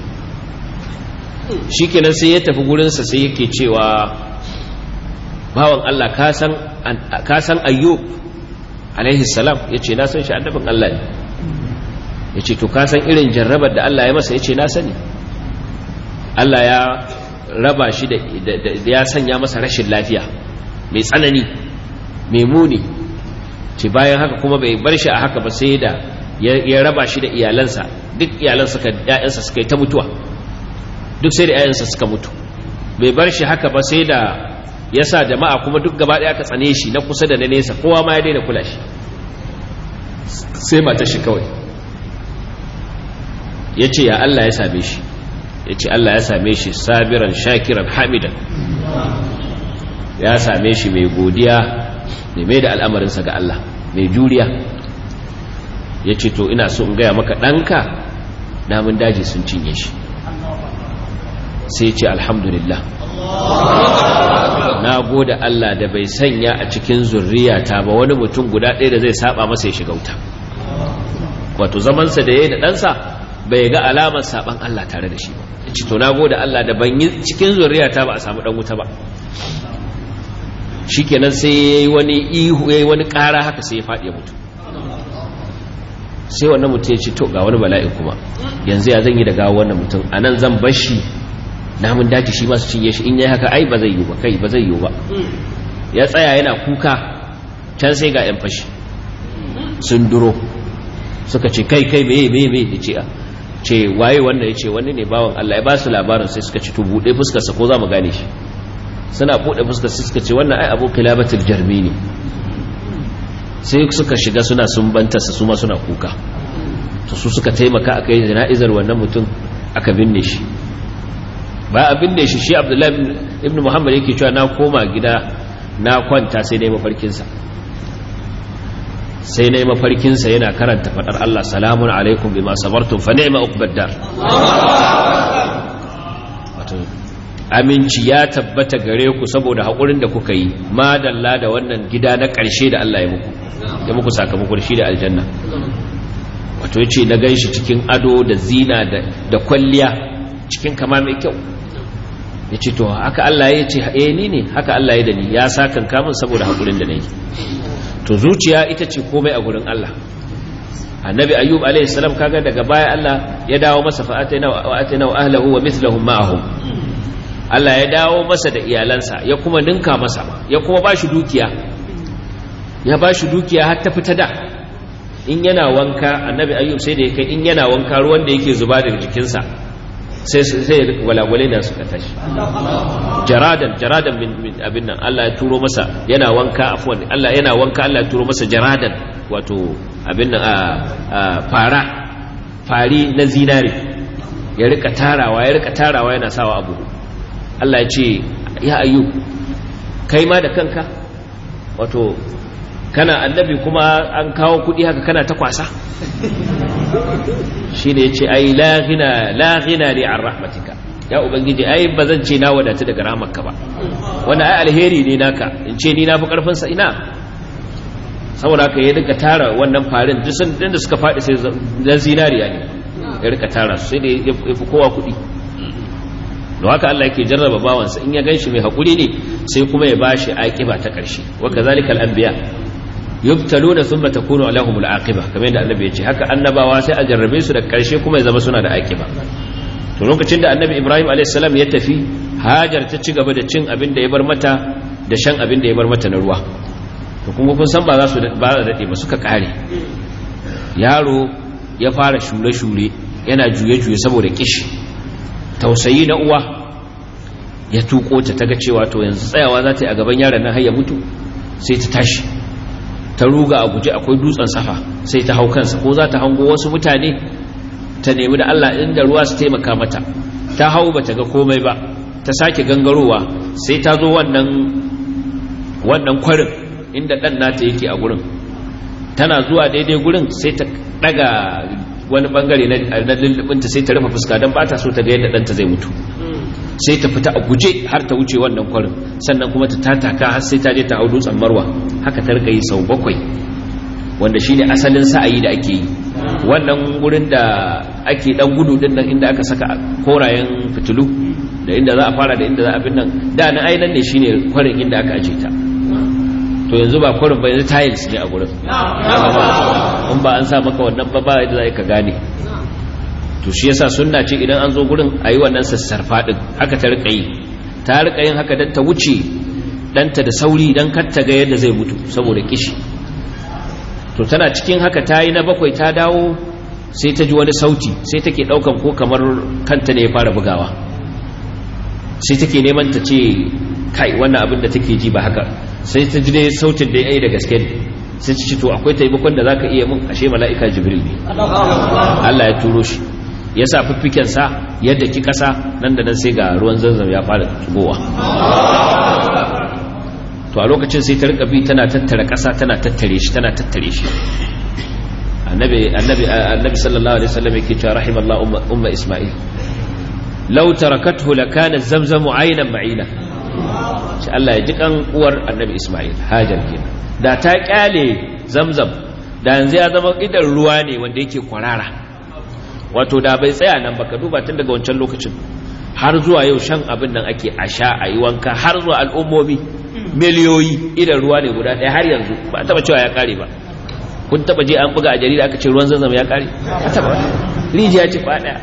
shi kenan sai ya tafi gurinsa sai yake cewa bawan Allah ka san ayyub alaihi salam ya ce na san shi annabin Allah ne ya ce to ka san irin jarrabar da Allah ya masa ya ce na sani Allah ya raba shi da ya sanya masa rashin lafiya mai tsanani mai muni ce bayan haka kuma bai bar shi a haka ba sai da ya raba shi da iyalansa duk iyalansa ‘ya'yansa suka yi ta mutuwa duk sai da ‘ya'yansa suka mutu bai bar shi haka ba sai da ya sa jama'a kuma duk gaba ɗaya ka tsane shi na kusa da na nesa kowa ma ya daina kula shi sai mata shi kawai ya ce ya Allah ya same shi ya ce Allah ya same shi sabiran shakiran hamidan ya same shi mai godiya mai mai da al'amarinsa ga Allah mai juriya ya ce to ina so in gaya maka ɗanka namun daji sun cinye shi sai ce alhamdulillah na gode Allah da bai sanya a cikin zurriyata ba wani mutum guda ɗaya da zai saba masa ya shiga wuta wato zamansa da ya yi da ɗansa bai ga alamar saban Allah tare da shi ba ci to na gode Allah da ban yi cikin zuriyata ba a samu dan wuta ba shikenan sai yayi wani ihu yayi wani ƙara haka sai ya faɗi ya mutu sai wannan mutum ya ce to ga wani bala'i kuma yanzu ya zan yi da gawo wannan mutum anan zan bar shi namun daji shi masu cinye shi in yayi haka ai ba zai yi ba kai ba zai yi ba ya tsaya yana kuka can sai ga yan fashi sun duro suka ce kai kai meye meye meye ya ce a ce waye wanda ya ce wani ne bawan Allah ya ba su labarin sai suka ci to buɗe fuskarsa ko za mu gane shi suna buɗe fuskar sai suka ce wannan ai abu kilabatul jarmi ne sai suka shiga suna sumbanta su ma suna kuka to su suka taimaka aka yi jana'izar wannan mutum aka binne shi ba a binne shi shi abdullahi ibn muhammad yake cewa na koma gida na kwanta sai dai mafarkinsa sai na yi mafarkinsa yana karanta faɗar Allah salamun alaikum bima sabartum fa ni'ma uqbad dar wato aminci ya tabbata gare ku saboda haƙurin da kuka yi madalla da wannan gida na ƙarshe da Allah ya muku ya muku sakamako shi da aljanna wato yace na ganshi cikin ado da zina da kwalliya cikin kama mai kyau yace to haka Allah ya ce eh ni ne haka Allah ya da ni ya sakan kamun saboda haƙurin da nayi to zuciya ita ce komai a gurin Allah annabi ayyub alayhi salam kaga daga baya Allah ya dawo masa fa atayna wa atayna ahlihi wa mithluhum ma'ahum Allah ya dawo masa da iyalansa ya kuma ninka masa ya kuma bashi dukiya ya bashi dukiya har ta fita da in yana wanka annabi ayyub sai da ya kai in yana wanka ruwan da yake zuba daga jikinsa sai sai walawale da suka tashi jaradan jaradan min abin nan Allah ya turo masa yana wanka afwan Allah yana wanka Allah ya turo masa jaradan wato abin nan a fara fari na zinare ya rika tarawa ya rika tarawa yana sawa abu Allah ya ce ya ayyu kai ma da kanka wato kana annabi kuma an kawo kudi haka kana ta kwasa shi ne ce ai laghina laghina ne an rahmatika ya ubangiji ai ba zan ce na wadatu daga rahmarka ba wanda ai alheri ne naka in ce ni na fi karfinsa ina saboda haka ya rika tara wannan farin duk sun da suka faɗi sai zan zinariya ne ya rika tara su sai da ya fi kowa kuɗi da haka Allah yake jarraba bawansa in ya ganshi mai haƙuri ne sai kuma ya bashi aƙiba ta ƙarshe wa kazalika al-anbiya yubtaluna thumma takunu lahumul aqiba kamar yadda annabi ya ce haka annabawa sai a jarrabe su da ƙarshe kuma ya zama suna da aƙiba to lokacin da annabi Ibrahim alayhis salam ya tafi Hajar ta ci gaba da cin abin da ya bar mata da shan abin da ya bar mata na ruwa to kuma kun san ba za su ba da dade ba suka kare yaro ya fara shure-shure yana juye-juye saboda kishi tausayi na uwa ya tuko ta taga cewa to yanzu tsayawa za ta yi a gaban yaron nan har ya mutu sai ta tashi ta ruga a guje akwai dutsen safa sai ta hau kansa ko za ta hango wasu mutane ta nemi da Allah inda ruwa su taimaka mata ta hau bata ga komai ba ta sake gangarowa sai ta zo wannan wannan kwarin inda dan nata yake a gurin tana zuwa daidai gurin sai ta daga wani bangare na lullubinta sai ta rufe fuska don ba ta so ta ga yadda ɗanta zai mutu sai ta fita a guje har ta wuce wannan kwarin sannan kuma ta tataka har sai ta je ta hau dutsen marwa haka ta rika yi sau bakwai wanda shine asalin sa'ayi da ake yi wannan gurin da ake dan gudu din nan inda aka saka korayen fitilu da inda za a fara da inda za a bin nan da na ainan ne shine kwarin inda aka aje ta to yanzu ba kwarin ba yanzu tiles ne a gurin in ba an sa maka wannan ba ba yadda za ka gane to shi yasa sunna ce idan an zo gurin a yi wannan sassarfa din haka ta rika yi ta rika yin haka don ta wuce ɗanta da sauri don kar ta ga yadda zai mutu saboda kishi to tana cikin haka ta yi na bakwai ta dawo sai ta ji wani sauti sai take ɗaukan ko kamar kanta ne ya fara bugawa sai take neman ta ce kai wannan abin da take ji ba haka sai ta ji dai sautin da ya yi da gaske ne sai ta ce to akwai taimakon da zaka iya mun ashe mala'ika jibril ne Allah ya turo shi ya sa fiffiken sa yadda ki kasa nan da nan sai ga ruwan zanzam ya fara tugowa to a lokacin sai ta rika bi tana tattara kasa tana tattare shi tana tattare shi annabi annabi annabi sallallahu alaihi wasallam yake cewa rahimallahu umma, umma isma'il law tarakathu lakana zamzamu aynan ma'ina shi Allah ya ji kan uwar annabi isma'il hajar kenan da ta kyale zamzam da yanzu ya zama idan ruwa ne wanda yake kwarara wato da bai tsaya nan baka duba tun daga wancan lokacin har zuwa yau shan abin nan ake a sha a yi wanka har zuwa al'ummomi miliyoyi idan ruwa ne guda ɗaya har yanzu ba taba cewa ya kare ba kun taba je an buga a jarida aka ce ruwan zanzam ya kare ba taba rijiya ce ba ɗaya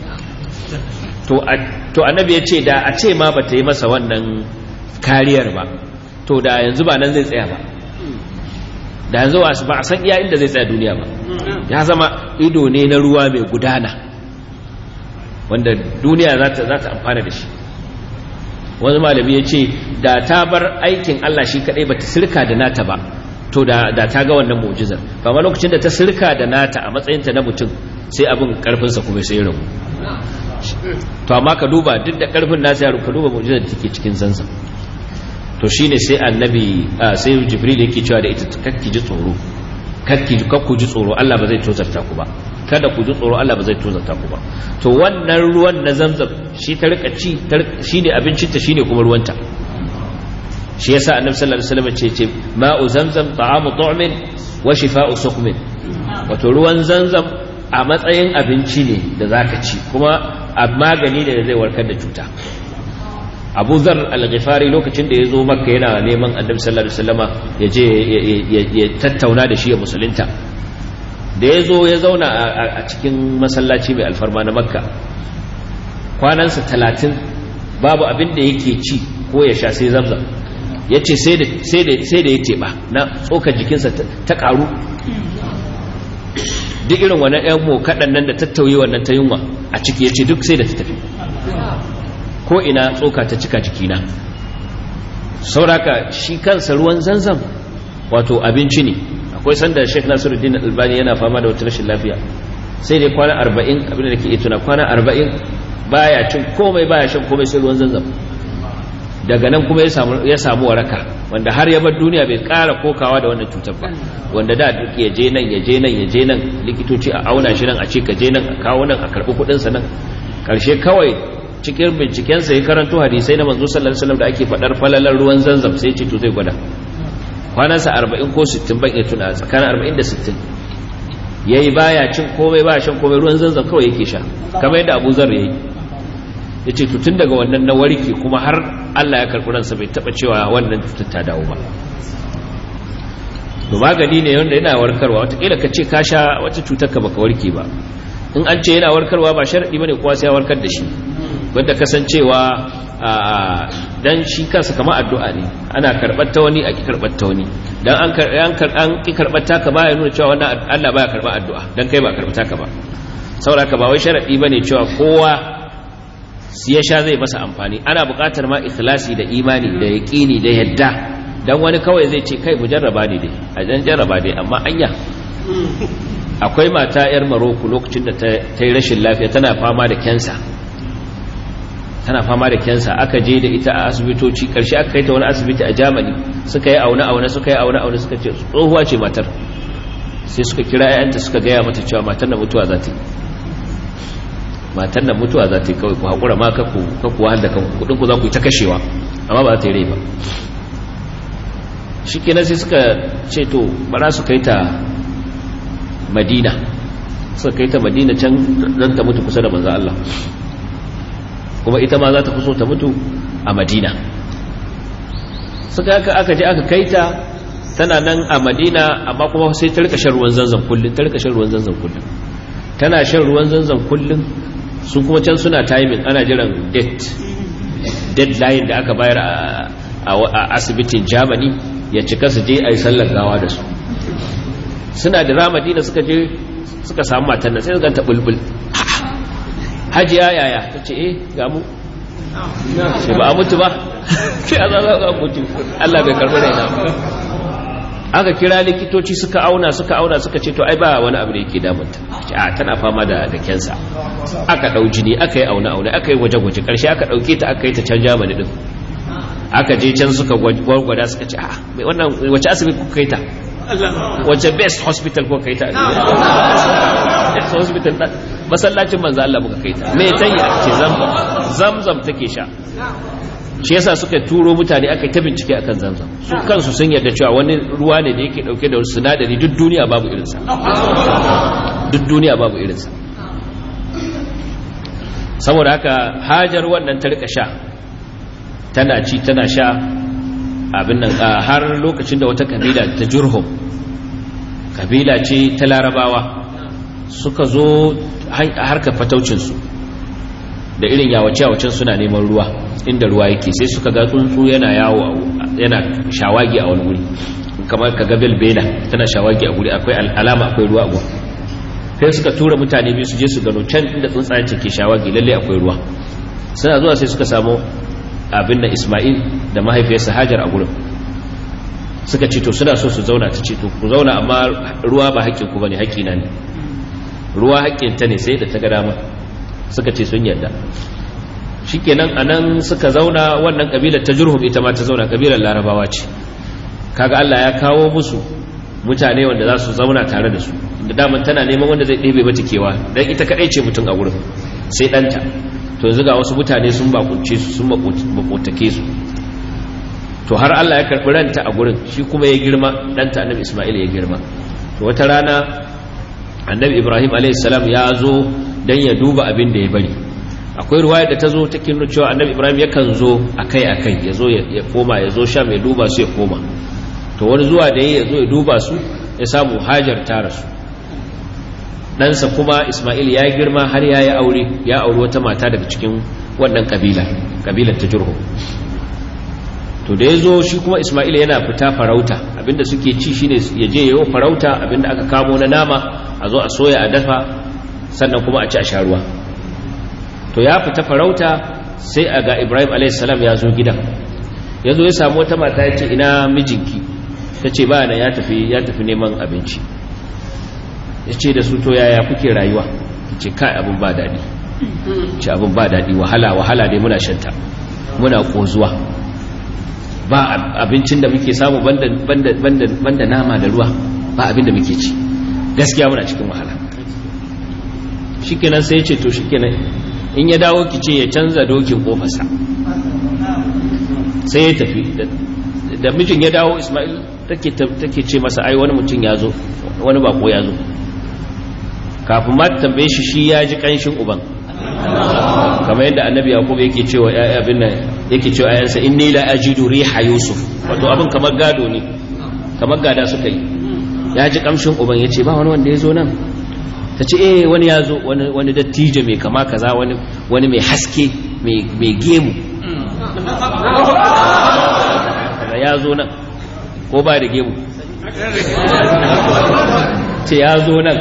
to annabi ya ce da a ce ma ba ta yi masa wannan kariyar ba to da yanzu ba nan zai tsaya ba da yanzu ba a san iya inda zai tsaya duniya ba ya zama ido ne na ruwa mai gudana wanda duniya za ta amfana da shi wani malami ya ce da ta bar aikin Allah shi kadai ba ta sirka da nata ba to da ta ga wannan mu'jizar amma lokacin da ta sirka da nata a matsayinta na mutum sai abin karfinsa kuma sai rabu to amma ka duba duk da karfin nasa ya ka duba mu'jizar da take cikin zanzan to shine sai annabi sai jibril yake cewa da ita kakki ji tsoro kakki kakku ji tsoro Allah ba zai tozarta ku ba kada ku ji tsoro Allah ba zai tozarta ku ba to wannan ruwan na zamzam shi ta rika ci shine abincin ta shine kuma ruwanta shi yasa annabi sallallahu alaihi wasallam ce ce ma'u zamzam ta'amu tu'min wa shifa'u suqmin wato ruwan zamzam a matsayin abinci ne da zaka ci kuma a magani ne da zai warkar da cuta abu zar al-ghifari lokacin da ya zo makka yana neman annabi sallallahu alaihi wasallama ya je ya tattauna da shi ya musulunta da ya zo ya zauna a cikin masallaci mai alfarma na makka kwanansa talatin babu abin da yake ci ko ya sha sai zamzam ya ce sai da ya teɓa na tsokar jikinsa ta ƙaru duk irin wannan yan mu kaɗan nan da tattauye wannan ta yunwa a ciki ya ce duk sai da ta tafi ko ina tsoka ta cika jikina sauraka shi kansa ruwan zanzam wato abinci ne akwai sanda sheikh nasiruddin albani yana fama da wata rashin lafiya sai dai kwana arba'in abinda da ke iya tuna kwana arba'in baya cin komai baya shan komai sai ruwan zanzam daga nan kuma ya samu waraka wanda har ya bar duniya bai kara kokawa da wannan cutar ba wanda da duk ya je nan ya je nan ya je nan likitoci a auna shi nan a ce ka je nan a kawo nan a karbi kudin sa nan karshe kawai cikin binciken sa ya karanto hadisai na manzo sallallahu alaihi wasallam da ake fadar falalar ruwan zanzam sai ya ce to zai gwada kwanan sa 40 ko 60 ban iya tuna tsakanin 40 da 60 yayi baya cin komai baya shan komai ruwan zanzam kawai yake sha kamar yadda Abu Zar yayi ya ce tun daga wannan na warke kuma har Allah ya karɓi ransa bai taɓa cewa wannan cutar ta dawo ba to magani ne wanda yana warkarwa watakila ka ce ka sha wata cutar ka baka warke ba in an ce yana warkarwa ba sharaɗi ba ne kowa sai ya warkar da shi wanda kasancewa dan shi kansa kama addu'a ne ana karɓar ta wani a ki karɓar ta wani dan an ki karɓar ta ka baya nuna cewa wannan Allah baya karɓar addu'a dan kai ba karɓar ta ka ba saboda ka ba wai sharaɗi ba ne cewa kowa ya sha zai masa amfani ana buƙatar ma ikhlasi da imani da yaƙini da yadda dan wani kawai zai ce kai mu jarraba ne dai a dan jarraba dai amma anya akwai mata yar Maroko lokacin da ta yi rashin lafiya tana fama da kensa tana fama da kensa aka je da ita a asibitoci karshe aka kai ta wani asibiti a Germany suka yi aune aune suka yi aune aune suka ce tsohuwa ce matar sai suka kira 'ya'yanta suka gaya mata cewa matar na mutuwa za ta yi matan nan mutuwa za ta yi kawai ku haƙura ma kaku wahal da kanku kudinku za ku yi ta kashewa amma ba za ta yi rai ba shi kenan sai suka ce to bara su kai ta madina suka kai ta madina can don ta mutu kusa da manzo Allah kuma ita ma za ta kuso ta mutu a madina suka aka aka je aka kai ta tana nan a madina amma kuma sai ta rika shan ruwan zanzan kullum ta rika shan ruwan zanzan kullum tana shan ruwan zanzan kullum su kuma can suna timing ana jiran date deadline da aka bayar a asibitin germany ya cika su je a yi sallar gawa da su suna da ramadina suka je suka samu matan nan sai ganta bulbul hajiya yaya ta ce eh ga mu ce ba a mutu ba ce a zaza ga mutu allah bai karbi raina aka kira likitoci suka auna suka auna suka ce to ai ba wani abu da yake damunta a tana fama da da kensa aka dau jini aka yi auna auna aka yi gwaje-gwaje karshe aka dauke ta aka yi ta can Germany din aka je can suka gwargwada suka ce a mai wannan wace asibiti kuka kai ta wace best hospital kuka kai ta best hospital masallacin manzo Allah muka kai ta me tayi a ce zamzam zamzam take sha shi yasa suka turo mutane aka ta bincike akan zamzam su kansu sun yarda cewa wani ruwa ne da yake dauke da sinadari duk duniya babu irinsa duk duniya babu irinsa saboda haka hajar wannan ta rika sha tana ci tana sha abin nan har lokacin da wata kabila ta jurhum kabila ce ta larabawa suka zo harkar fataucinsu da irin yawace-yawacen suna neman ruwa inda ruwa yake sai suka ga tsuntsu yana yawo yana shawagi a wani wuri kamar ka ga belbela tana shawagi a wuri akwai alama akwai ruwa a gurin sai suka tura mutane biyu su je su gano can inda tsuntsayen ke shawagi lalle akwai ruwa suna zuwa sai suka samu abin da Ismail da mahaifiyarsa Hajar a gurin suka ce to suna so su zauna ta ce to ku zauna amma ruwa ba haƙƙin ku bane haƙƙina ne ruwa haƙƙin ta ne sai da ta ga dama suka ce sun yarda shikenan anan suka zauna wannan kabilar ta Jurhum ita ma ta zauna kabilar Larabawa ce kaga Allah ya kawo musu mutane wanda za su zauna tare da su da daman tana neman wanda zai ɗebe mata kewa dan ita kadai ce mutum a gurin sai ɗanta to yanzu ga wasu mutane sun bakunce su sun makotake su to har Allah ya karɓi ranta a gurin shi kuma ya girma ɗanta annabi Ismail ya girma to wata rana annabi Ibrahim a.s. ya zo don ya duba abin da ya bari akwai ruwaya da ta zo ta kinu cewa annabi Ibrahim yakan zo akai akai ya zo ya koma ya zo sha mai duba su ya koma to wani zuwa da ya zo ya duba su ya samu hajar ta rasu ɗansa kuma Ismail ya girma har ya yi aure ya auri wata mata daga cikin wannan kabila kabilar ta jirho to da ya zo shi kuma Ismail yana fita farauta abinda suke ci shine ya je yayo farauta abinda aka kamo na nama a zo a soya a dafa sannan kuma a ci a sharuwa to ya fita farauta sai a ga ibrahim alaihissalam ya zo gidan ya zo ya samu wata mata ya ce ina mijinki ta ce ba na ya tafi ya tafi neman abinci ya ce da su to yaya kuke rayuwa ta ce kai abin ba daɗi ce abin ba daɗi wahala wahala dai muna shanta muna ƙozuwa ba abincin da muke samu banda nama da ruwa ba abin da muke ci gaskiya muna cikin wahala shikenan sai ya ce to shikenan in ya dawo ki ce ya canza dokin kofarsa sai ya tafi da mijin ya dawo ismail take ce masa ai wani mutum ya zo wani bako ya zo kafin ma tambaye shi shi ya ji kanshin uban kamar yadda annabi yaqub yake cewa abin nan yake cewa ayansa inni la ajidu riha yusuf wato abin kamar gado ne kamar gada suka yi ya ji kamshin uban yace ba wani wanda ya zo nan ta ce eh wani ya zo wani dattijo mai kama kaza wani mai haske mai gemu ya zo nan ko ba da gemu ce ya zo nan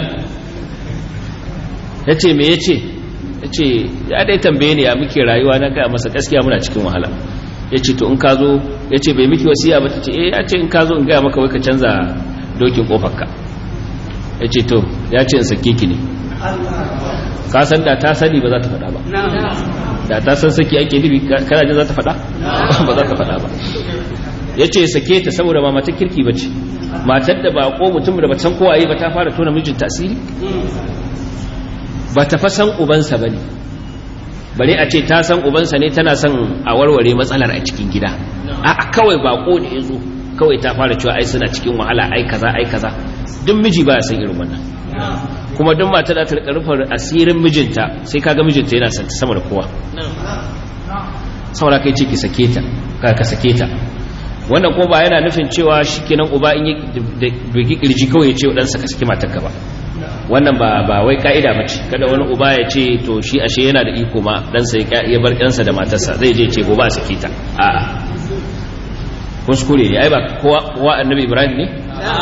ya ce me ya ce ya ce ya dai tambaye ne ya muke rayuwa na gaya masa gaskiya muna cikin wahala ya ce to in ka zo ya ce bai miki wasiya ba ta ce eh ya ce in ka zo in gaya maka wai ka canza dokin kofarka ya ce to ya ce in sake ki ne ka san da ta sani ba za ta faɗa ba da ta san saki ake nufi kana jin za ta faɗa ba za ta faɗa ba ya ce sake ta saboda ba mata kirki ba ce matar da ba ko mutum da ba san kowa yi ba ta fara tona mijin tasiri ba ta fa san ubansa ba ne bare a ce ta san ubansa ne tana son a warware matsalar a cikin gida a kawai bako ne ya zo kawai ta fara cewa ai suna cikin wahala ai kaza ai kaza duk miji ba ya san irin wannan kuma duk mata da ta rufar asirin mijinta sai kaga mijinta yana santa sama da kowa saboda kai ce ki sake ta ka ka sake ta wannan kuma ba yana nufin cewa shikenan uba in yi bigi kirji kawai ya ce wa ɗansa ka saki matarka ba wannan ba ba wai ka'ida ba ce kada wani uba ya ce to shi ashe yana da iko ma ɗansa ya bar ɗansa da matarsa zai je ce gobe a sake ta a'a kuskure ne ai ba kowa annabi ibrahim ne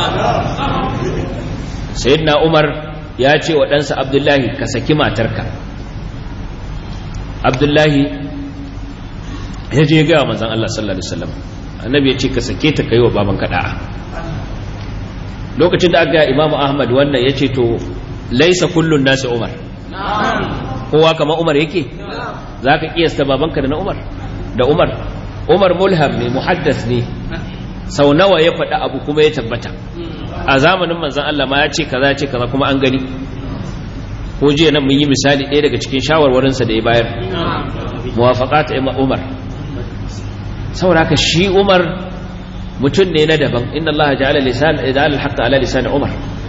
sayyidina umar ya ce wa ɗansa abdullahi ka saki matarka abdullahi ya je gaya manzan Allah sallallahu Alaihi wasallam annabi ya ce ka sake ta kai wa baban kaɗa'a lokacin da aka gaya imamu ahmad wannan ya ce to laisa kullun nasi umar kowa kama umar yake za ka kiyasta babanka da na umar da umar umar mulham ne muhaddas ne sau nawa ya faɗa abu kuma ya tabbata a zamanin manzan Allah ma ya ce kaza ya ce kaza kuma an gani ko jiya nan mun yi misali ɗaya daga cikin shawarwarinsa da ya bayar muwafaqat Umar saboda haka shi Umar mutum ne na daban inna Allah ja'ala lisan idal al ala lisan Umar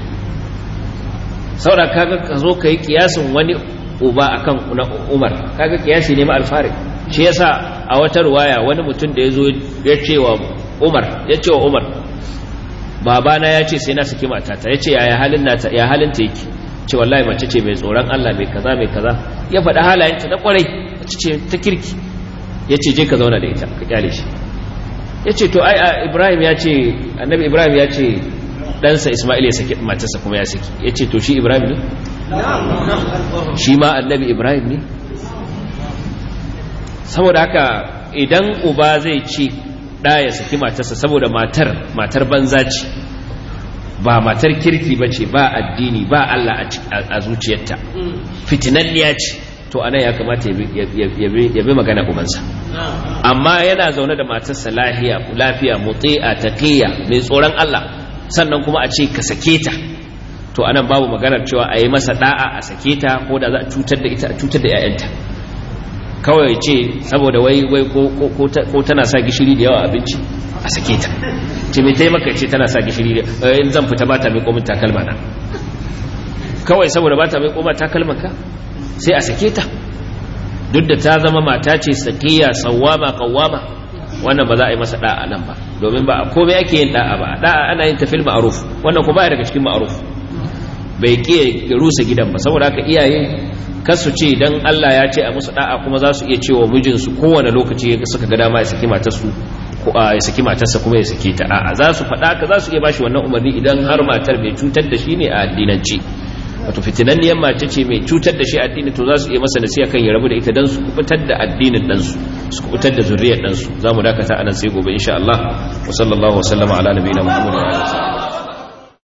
saboda kaga ka zo kai kiyasin wani uba akan na Umar kaga kiyasi ne ma alfarik shi yasa a wata ruwaya wani mutum da yazo ya ce wa Umar ya ce wa Umar babana ya ce sai na saki matata ya ce ya halin nata ya halin ta yake ce wallahi mace ce mai tsoron Allah mai kaza mai kaza ya faɗi halayenta na kwarai mace ce ta kirki ya ce je ka zauna da ita ka kyale shi ya ce to ai Ibrahim ya ce annabi Ibrahim ya ce ɗansa Ismail ya saki matarsa kuma ya saki ya ce to shi Ibrahim ne shi ma annabi Ibrahim ne saboda haka idan uba zai ce ɗa ya saki matarsa saboda matar matar banza ce ba matar kirki ba ce ba addini ba Allah a zuciyarta fitinanniya ce to anan ya kamata ya bi magana ubansa amma yana zaune da matarsa lafiya lafiya muti'a taqiya mai tsoron Allah sannan kuma a ce ka sake ta to anan babu maganar cewa a yi masa da'a a sake ta ko da za a cutar da ita a cutar da 'ya'yanta kawai ce saboda wai wai ko tana sa gishiri da yawa abinci a sake ta ce mai taimaka ce tana sa gishiri da in zan fita ba ta mai komin takalma na kawai saboda ba ta mai komin takalman ka sai a sake ta duk da ta zama mata ce sakiya sawama kawama wannan ba za a yi masa da'a nan ba domin ba a komai ake yin da'a ba da'a ana yin tafil ma'ruf wannan ko ba daga cikin ma'ruf bai kiyaye rusa gidan ba saboda haka iyaye kasu ce dan Allah ya ce a musu da'a kuma za su iya cewa mijinsu kowane lokaci suka ga dama ya saki matarsu ko ya saki matarsa kuma ya saki ta a'a za su faɗa ka za su iya bashi wannan umarni idan har matar bai cutar da shi ne a addinanci wato fitinanniyar mace ce mai cutar da shi addini to za su iya masa nasiha kan ya rabu da ita dan su kubutar da addinin dan su su kubutar da zuriyar dan su zamu dakata anan sai gobe insha Allah wa sallallahu wa sallama ala nabiyina muhammadin wa alihi